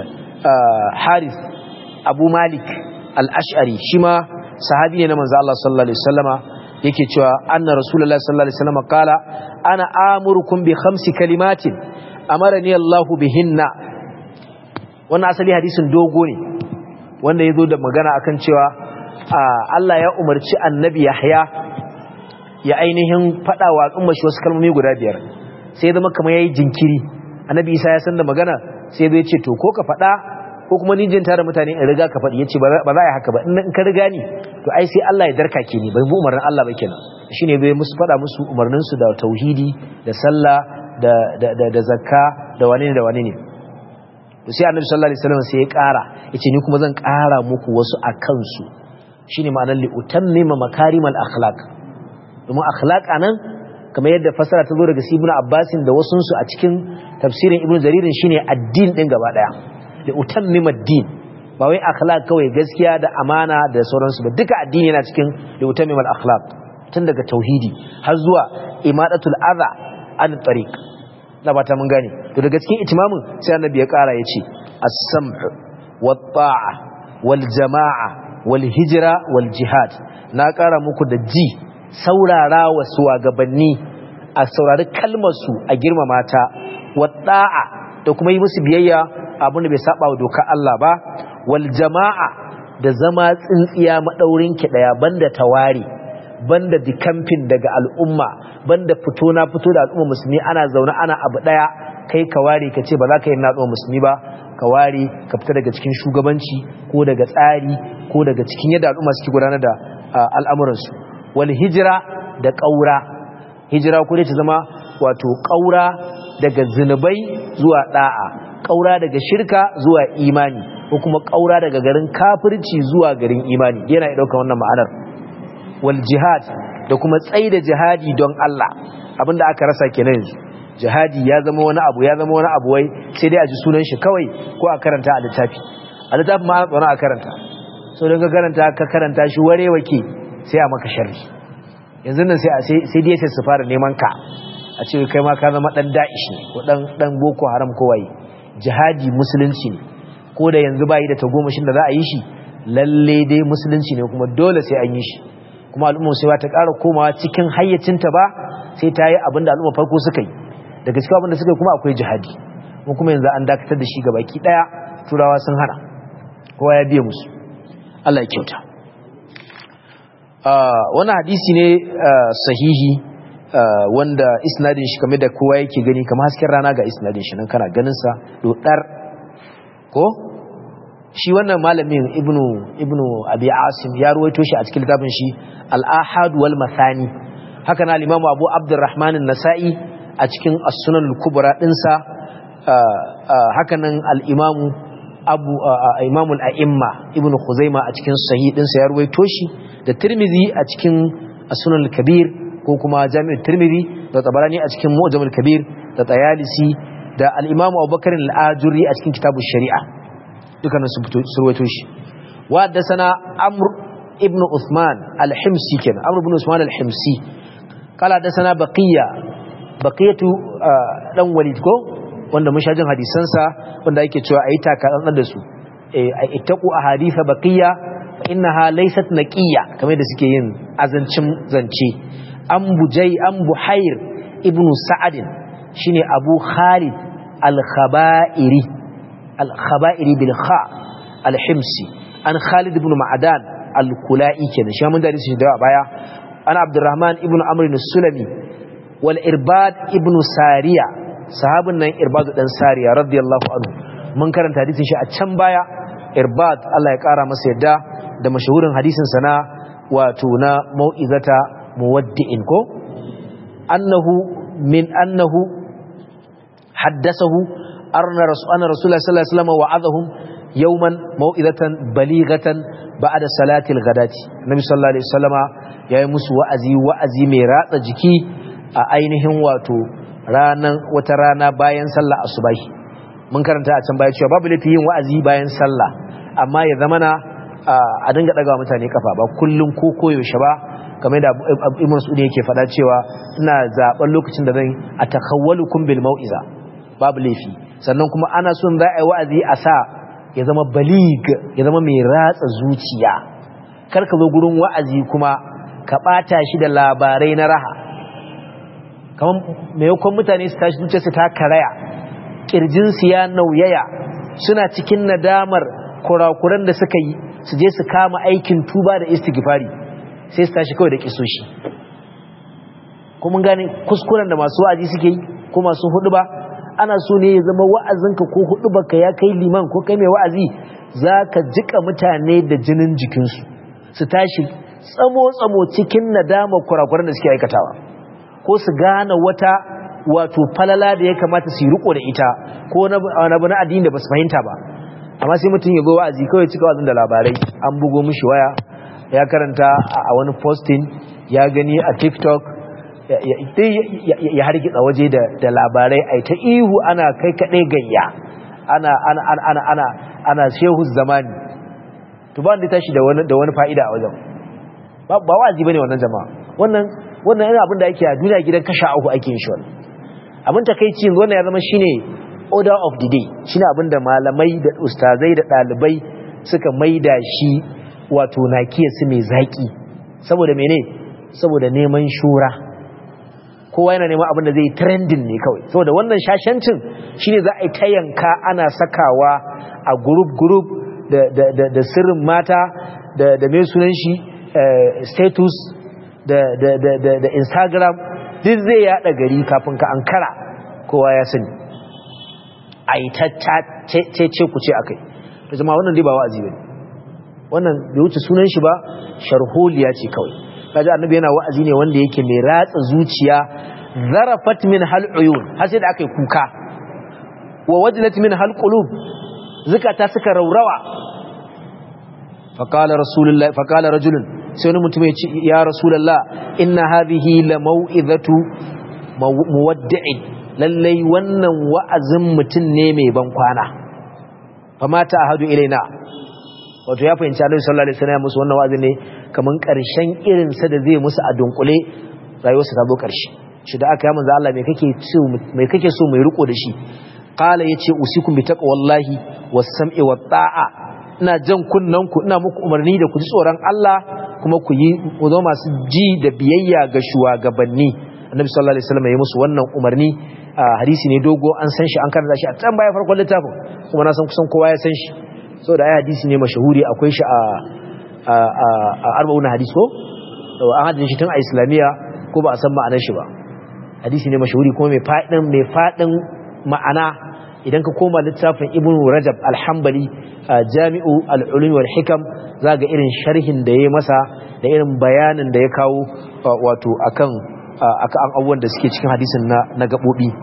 الحارث ابو مالك al'ash'ari shi ma sahabi ne na manzo Allah sallallahu Alaihi wasallama yake cewa anna rasulullah sallallahu Alaihi wasallama kala ana amurkun bi khamsi kalimatin amara ni Allahu bihinna wannan asali hadisin dogo ne wanda ya zo da magana akan cewa Allah ya umarci annabi Yahya ya ainihin faɗa wa al'umma shi wasu kalmomi guda biyar sai ya zama kamar yayi jinkiri annabi Isa ya san da magana sai zai ce to ko ka faɗa ko kuma ni jin tare mutane in riga ka faɗi yace ba za a yi haka ba in ka riga ni to ai sai Allah ya darka ke ni bai bu umarnin Allah ba kenan shine bai musu faɗa musu umarnin su da tauhidi da sallah da da da zakka da wani ne da wani ne to sai annabi sallallahu alaihi wasallam sai ya ƙara yace ni kuma zan ƙara muku wasu a kansu shine ma'anar li utammima makarimal akhlaq domin akhlaq anan kamar yadda fasara ta zo daga ibn abbasin da wasu su a cikin tafsirin ibn jaririn shine addin din gaba daya li utammima ad-din ba wai akhlaq kawai gaskiya da amana da sauransu ba duka addini yana cikin li utammima al-akhlaq tun daga tauhidi har zuwa imadatul adha an tariq na bata mun gane to daga cikin itimamin sai annabi ya kara yace as-sam'u wat-ta'a wal-jama'a wal-hijra wal-jihad na kara muku da ji saurara wa suwagabanni a saurari kalmar su a girmama ta wat-ta'a da kuma yi musu biyayya abin da bai saba wa dokar Allah ba wal-jama'a da zama tsintsiya madaurin ki daya banda tawari banda dikamfin daga al'umma banda fito na fito da al'umma musulmi ana zaune ana abu daya kai ka ware ka ce ba za ka yi natsuwa musulmi ba ka ware ka fita daga cikin shugabanci ko daga tsari ko daga cikin yadda al'umma suke gudanar da al'amuransu wal hijira da ƙaura hijira ko dai ta zama wato ƙaura daga zinubai zuwa da'a ƙaura daga shirka zuwa imani ko kuma ƙaura daga garin kafirci zuwa garin imani yana ɗaukar wannan ma'anar wal jihad da kuma tsaida jihadi don Allah abinda aka rasa kenan yanzu jihadi ya zama wani abu ya zama wani abu wai sai dai a ji sunan shi kawai ko a karanta a littafi a littafin ma ana a karanta so don ka karanta ka karanta shi ware wake sai a maka sharri yanzu nan sai sai dai sai su fara neman ka a ce kai ma ka zama dan da'ish ne ko dan dan boko haram ko waye jihadi musulunci ne ko da yanzu bai da tagomashin da za a yi shi lalle dai musulunci ne kuma dole sai an yi shi kuma al'umma sai ta ƙara komawa cikin hayyacinta ba sai ta yi abin da al'umma farko suka yi daga cikin abin da suka yi kuma akwai jihadi kuma kuma yanzu an dakatar da shi ga baki ɗaya turawa sun hana kowa ya biya musu Allah ya kyauta wani hadisi ne sahihi wanda isnadin shi kamar da kowa yake gani kamar hasken rana ga isnadin shi nan kana ganin sa dodar ko shi wannan malamin ibnu ibnu abi asim ya ruwaito shi a cikin littafin shi al-ahad wal masani haka na al-imamu abu abdurrahman an-nasa'i a cikin as-sunan al-kubra dinsa haka nan al-imamu abu imamu al-a'imma ibnu khuzaima a cikin sahih dinsa ya ruwaito shi da tirmidhi a cikin as-sunan al-kabir ko kuma jami'u tirmidhi da tabarani a cikin mu'jam al-kabir da tayalisi da al-imamu abubakar al-ajuri a cikin kitabu shari'a dukkanin sun fito surwaito shi wa da sana amr ibn usman al-himsi kenan amr ibn usman al-himsi kala da sana baqiya baqiyatu dan walid ko wanda mun shajin hadisan sa wanda yake cewa ayi taka dan da su eh ittaqu ahaditha baqiya fa innaha laysat naqiya kamar da suke yin azancin zance an bujai an buhair ibn sa'ad shine abu khalid al-khaba'iri al-khaba'iri bil kha al-himsi an Khalid ibn Ma'adan al-Kula'i kenan shi mun da shi da baya ana Abdurrahman ibn Amr al-Sulami wal Irbad ibn Sariya sahabin nan Irbad dan Sariya radiyallahu anhu mun karanta hadisin shi a can baya Irbad Allah ya kara masa yadda da mashahurin hadisin sa na wato na mau'izata muwaddi'in ko annahu min annahu haddasahu arna rasulullah sallallahu alaihi wasallam wa'adahum yawman mau'izatan balighatan ba'da salatil ghadati nabi sallallahu alaihi wasallama yayi musu wa'azi wa'azi mai ratsa jiki a ainihin wato ranan wata rana bayan sallah asubahi mun karanta a can baya cewa babu lafi yin wa'azi bayan sallah amma ya zamana a dinga daga mutane kafa ba kullun ko koyaushe ba kamar da Ibn Mas'ud yake faɗa cewa ina zaben lokacin da zan atakawwalukum bil mau'iza babu laifi sannan kuma ana son za a yi wa'azi a sa ya zama balig ya zama mai ratsa zuciya kar ka zo gurin wa'azi kuma ka ɓata shi da labarai na raha kamar maimakon mutane su tashi zuciyarsu ta karaya ƙirjinsu ya nauyaya suna cikin nadamar kurakuran da suka yi su je su kama aikin tuba da istighfari sai su tashi kawai da kisoshi kuma gane kuskuren da masu wa'azi suke yi ko masu hudu ba ana so ne ya zama wa'azinka ko hudu baka ya kai liman ko kai mai wa'azi za ka jika mutane da jinin jikinsu su tashi tsamo-tsamo cikin nadama kurakuran da suke aikatawa ko su gane wata wato falala da ya kamata su yi riko da ita ko na abu na addini da ba su fahimta ba amma sai mutum ya zo wa'azi kawai cika wa'azin da labarai an bugo mishi waya ya karanta a wani posting ya gani a tiktok ya hargitsa waje da labarai a ta ihu ana kai kaɗai gayya ana shehu zamani to ba wanda tashi da wani fa'ida a wajen ba wa'azi ba ne wannan jama'a wannan wannan yana abin da ake a duniya gidan kasha uku ake yin shi wannan abin takaici yanzu wannan ya zama shine order of the day shine abin da malamai da ustazai da ɗalibai suka maida shi wato nakiyarsu mai zaƙi saboda mene saboda neman shura kowa yana neman abin da zai trending ne kawai saboda wannan shashancin shine za a yi ta yanka ana sakawa a group group da sirrin mata da mai sunan shi status da instagram duk zai yada gari kafin ka ankara kowa ya sani a yi ta ce ku ce akai da zama wannan dai ba wa'azi bane wannan bai wuce sunan shi ba sharholiya ce kawai kaji annabi yana wa'azi ne wanda yake mai ratsa zuciya zarafat min hal uyun har sai da aka yi kuka wa wajlat min hal qulub zakata suka raurawa faqala rasulullahi faqala rajulun sai wani mutum ya ce ya rasulullah inna hadhihi la mau'izatu muwaddi'in lallai wannan wa'azin mutum ne mai ban kwana famata ahadu ilaina wato ya fahimci Annabi sallallahu alaihi wasallam musu wannan wa'azi ne kaman karshen irin sa da zai musu a dunkule rayuwarsa ta zo karshe shi da aka yi manzo Allah me kake so me kake so mai riko da shi qala yace usikum bi taqwallahi was-sam'i wat-ta'a ina jan kunnan ku ina muku umarni da ku ji tsoron Allah kuma ku yi ku zo masu ji da biyayya ga shugabanni Annabi sallallahu alaihi wasallam ya musu wannan umarni hadisi ne dogo an san shi an karanta shi a can baya farkon littafin kuma na san kusan kowa ya san shi so da ai hadisi ne mashahuri akwai shi a a arba'un hadis ko an hadin shi tun a islamiya ko ba a san ma'anar shi ba hadisi ne mashahuri kuma mai fadin mai fadin ma'ana idan ka koma littafin ibn rajab al-hanbali jami'u al-ulum wal hikam zaga irin sharhin da yayi masa da irin bayanin da ya kawo wato akan akan abubuwan da suke cikin hadisin na na gabobi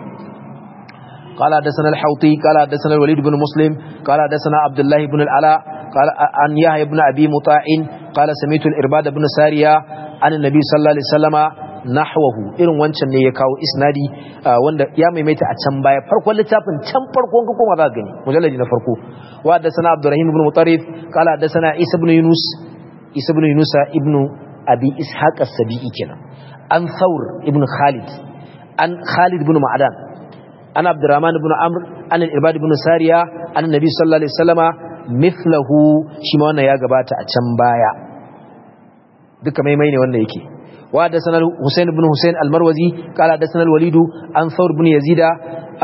قال حدثنا الحوطي قال حدثنا الوليد بن مسلم قال حدثنا عبد الله بن العلاء قال عن يحيى بن ابي مطاع قال سمعت الارباد بن ساريه عن النبي صلى الله عليه وسلم nahwahu irin wancan ne ya kawo isnadi wanda ya maimaita a can baya farkon littafin can farkon ka koma za ka gani mujalladi na farko wa haddathana abdurrahim ibn mutarrif qala haddathana isa ibn yunus isa ibn yunus ibn abi ishaq as-sabi'i kenan an thawr ibn khalid an khalid ibn ma'dan an abdurrahman ibn amr an al-ibad ibn sariya an nabi sallallahu alaihi wasallama mithlahu shi ma wannan ya gabata a can baya duka maimai ne wanda yake wa da sanar Hussein ibn Hussein al-Marwazi kala da sanar Walidu an Thawr ibn Yazid a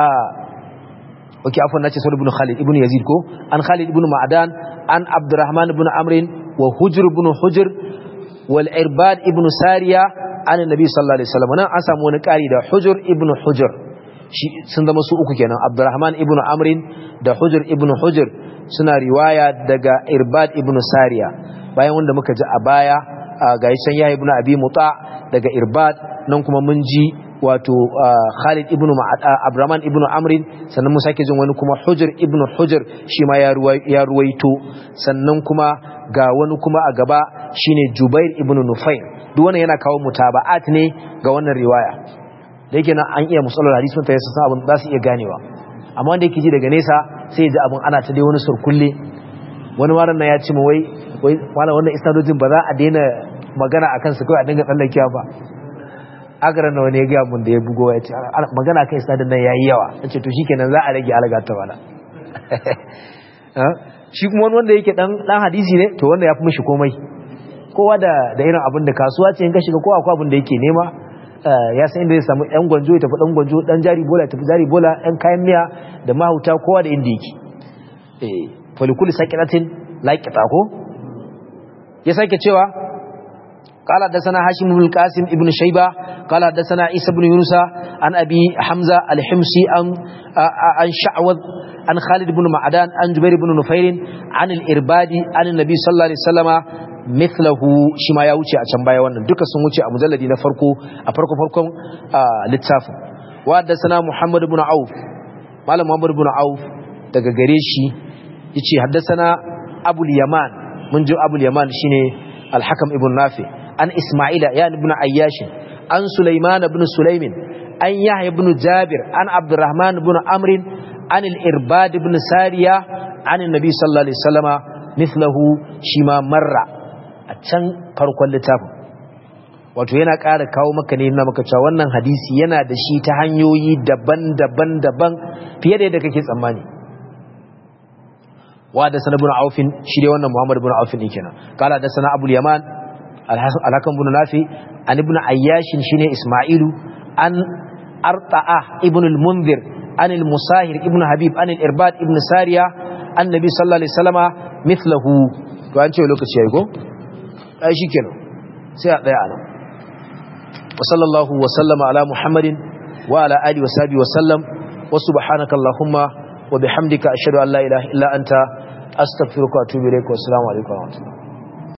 okay afwan nace Thawr ibn Khalid ibn Yazid ko an Khalid ibn Ma'dan an Abdurrahman ibn Amr wa Hujr ibn Hujr wal Irbad ibn Sariya an Nabi sallallahu alaihi wasallam nan an samu wani kari da Hujr ibn Hujr shi sun zama su uku kenan Abdurrahman ibn Amr da Hujr ibn Hujr suna riwaya daga Irbad ibn Sariya bayan wanda muka ji a baya ga can ya ibn abi muta daga irbad nan kuma mun ji wato khalid ibn abraman ibn amrin sannan mun sake jin wani kuma hujr ibn hujr shi ma ya ruwaito sannan kuma ga wani kuma a gaba shine jubair ibn nufair duk wannan yana kawo mutaba'at ne ga wannan riwaya da yake nan an iya musallar hadisi mun tayyasa abin za su iya ganewa amma wanda yake ji daga nesa sai ya ji abin ana ta dai wani surkulle wani waran na ya ce wai wai wala wannan isnadojin ba za a daina magana akan su kai a dinga tsallakewa ba agaran na wani ya ga mun da ya bugo ya ce magana kan isnadin nan yayi yawa nace to shikenan za a rage alaga ta wala shi kuma wani wanda yake dan dan hadisi ne to wanda ya fi mishi komai kowa da da irin abin da kasuwa ce in ka shiga kowa akwai abin da yake nema ya san inda zai samu yan gwanjo ya tafi dan gwanjo dan jari bola ya tafi jari bola yan kayan miya da mahauta kowa da inda yake eh falikul sakiratin laqita ko ya sake cewa قال حدثنا هاشم بن القاسم ابن شيبة قال حدثنا عيسى بن يونس عن أبي حمزة الحمصي عن عن شعوذ عن خالد بن معدان عن جبير بن نفير عن الإرباد عن النبي صلى الله عليه وسلم مثله شما ya wuce a can baya wannan duka sun wuce a mujalladi na farko a farko farkon littafin wa haddathana Muhammad ibn Auf malam Muhammad ibn Auf daga gare shi yace haddathana Abul Yaman mun ji Abul Yaman shine Al-Hakam ibn Nafi an Isma'ila ya ibn Ayyash an Sulaiman ibn Sulaimin an Yahya ibn Jabir an Abdurrahman ibn Amr an al-Irbad ibn Sariya an Nabi sallallahu alaihi wasallama mithlahu shima marra a can farkon littafin wato yana ƙara kawo maka ne na maka cewa wannan hadisi yana da shi ta hanyoyi daban-daban daban fiye da yadda kake tsammani wa da sana ibn aufin shi dai wannan muhammad ibn aufin ne kenan kala da sana abul yaman alhakan ibn nafi an ibn ayyash shine isma'ilu an arta'a ibn al-munzir an al-musahir ibn habib an al-irbad ibn sariya annabi sallallahu alaihi wasallama mithlahu to an ce lokaci yayi ko ai shikenan sai a tsaya anan wa sallallahu wa sallama ala muhammadin wa ala alihi wa sahbihi wa sallam wa subhanaka allahumma wa bihamdika ashhadu an la ilaha illa anta astaghfiruka wa atubu ilaik wa assalamu alaikum wa rahmatullahi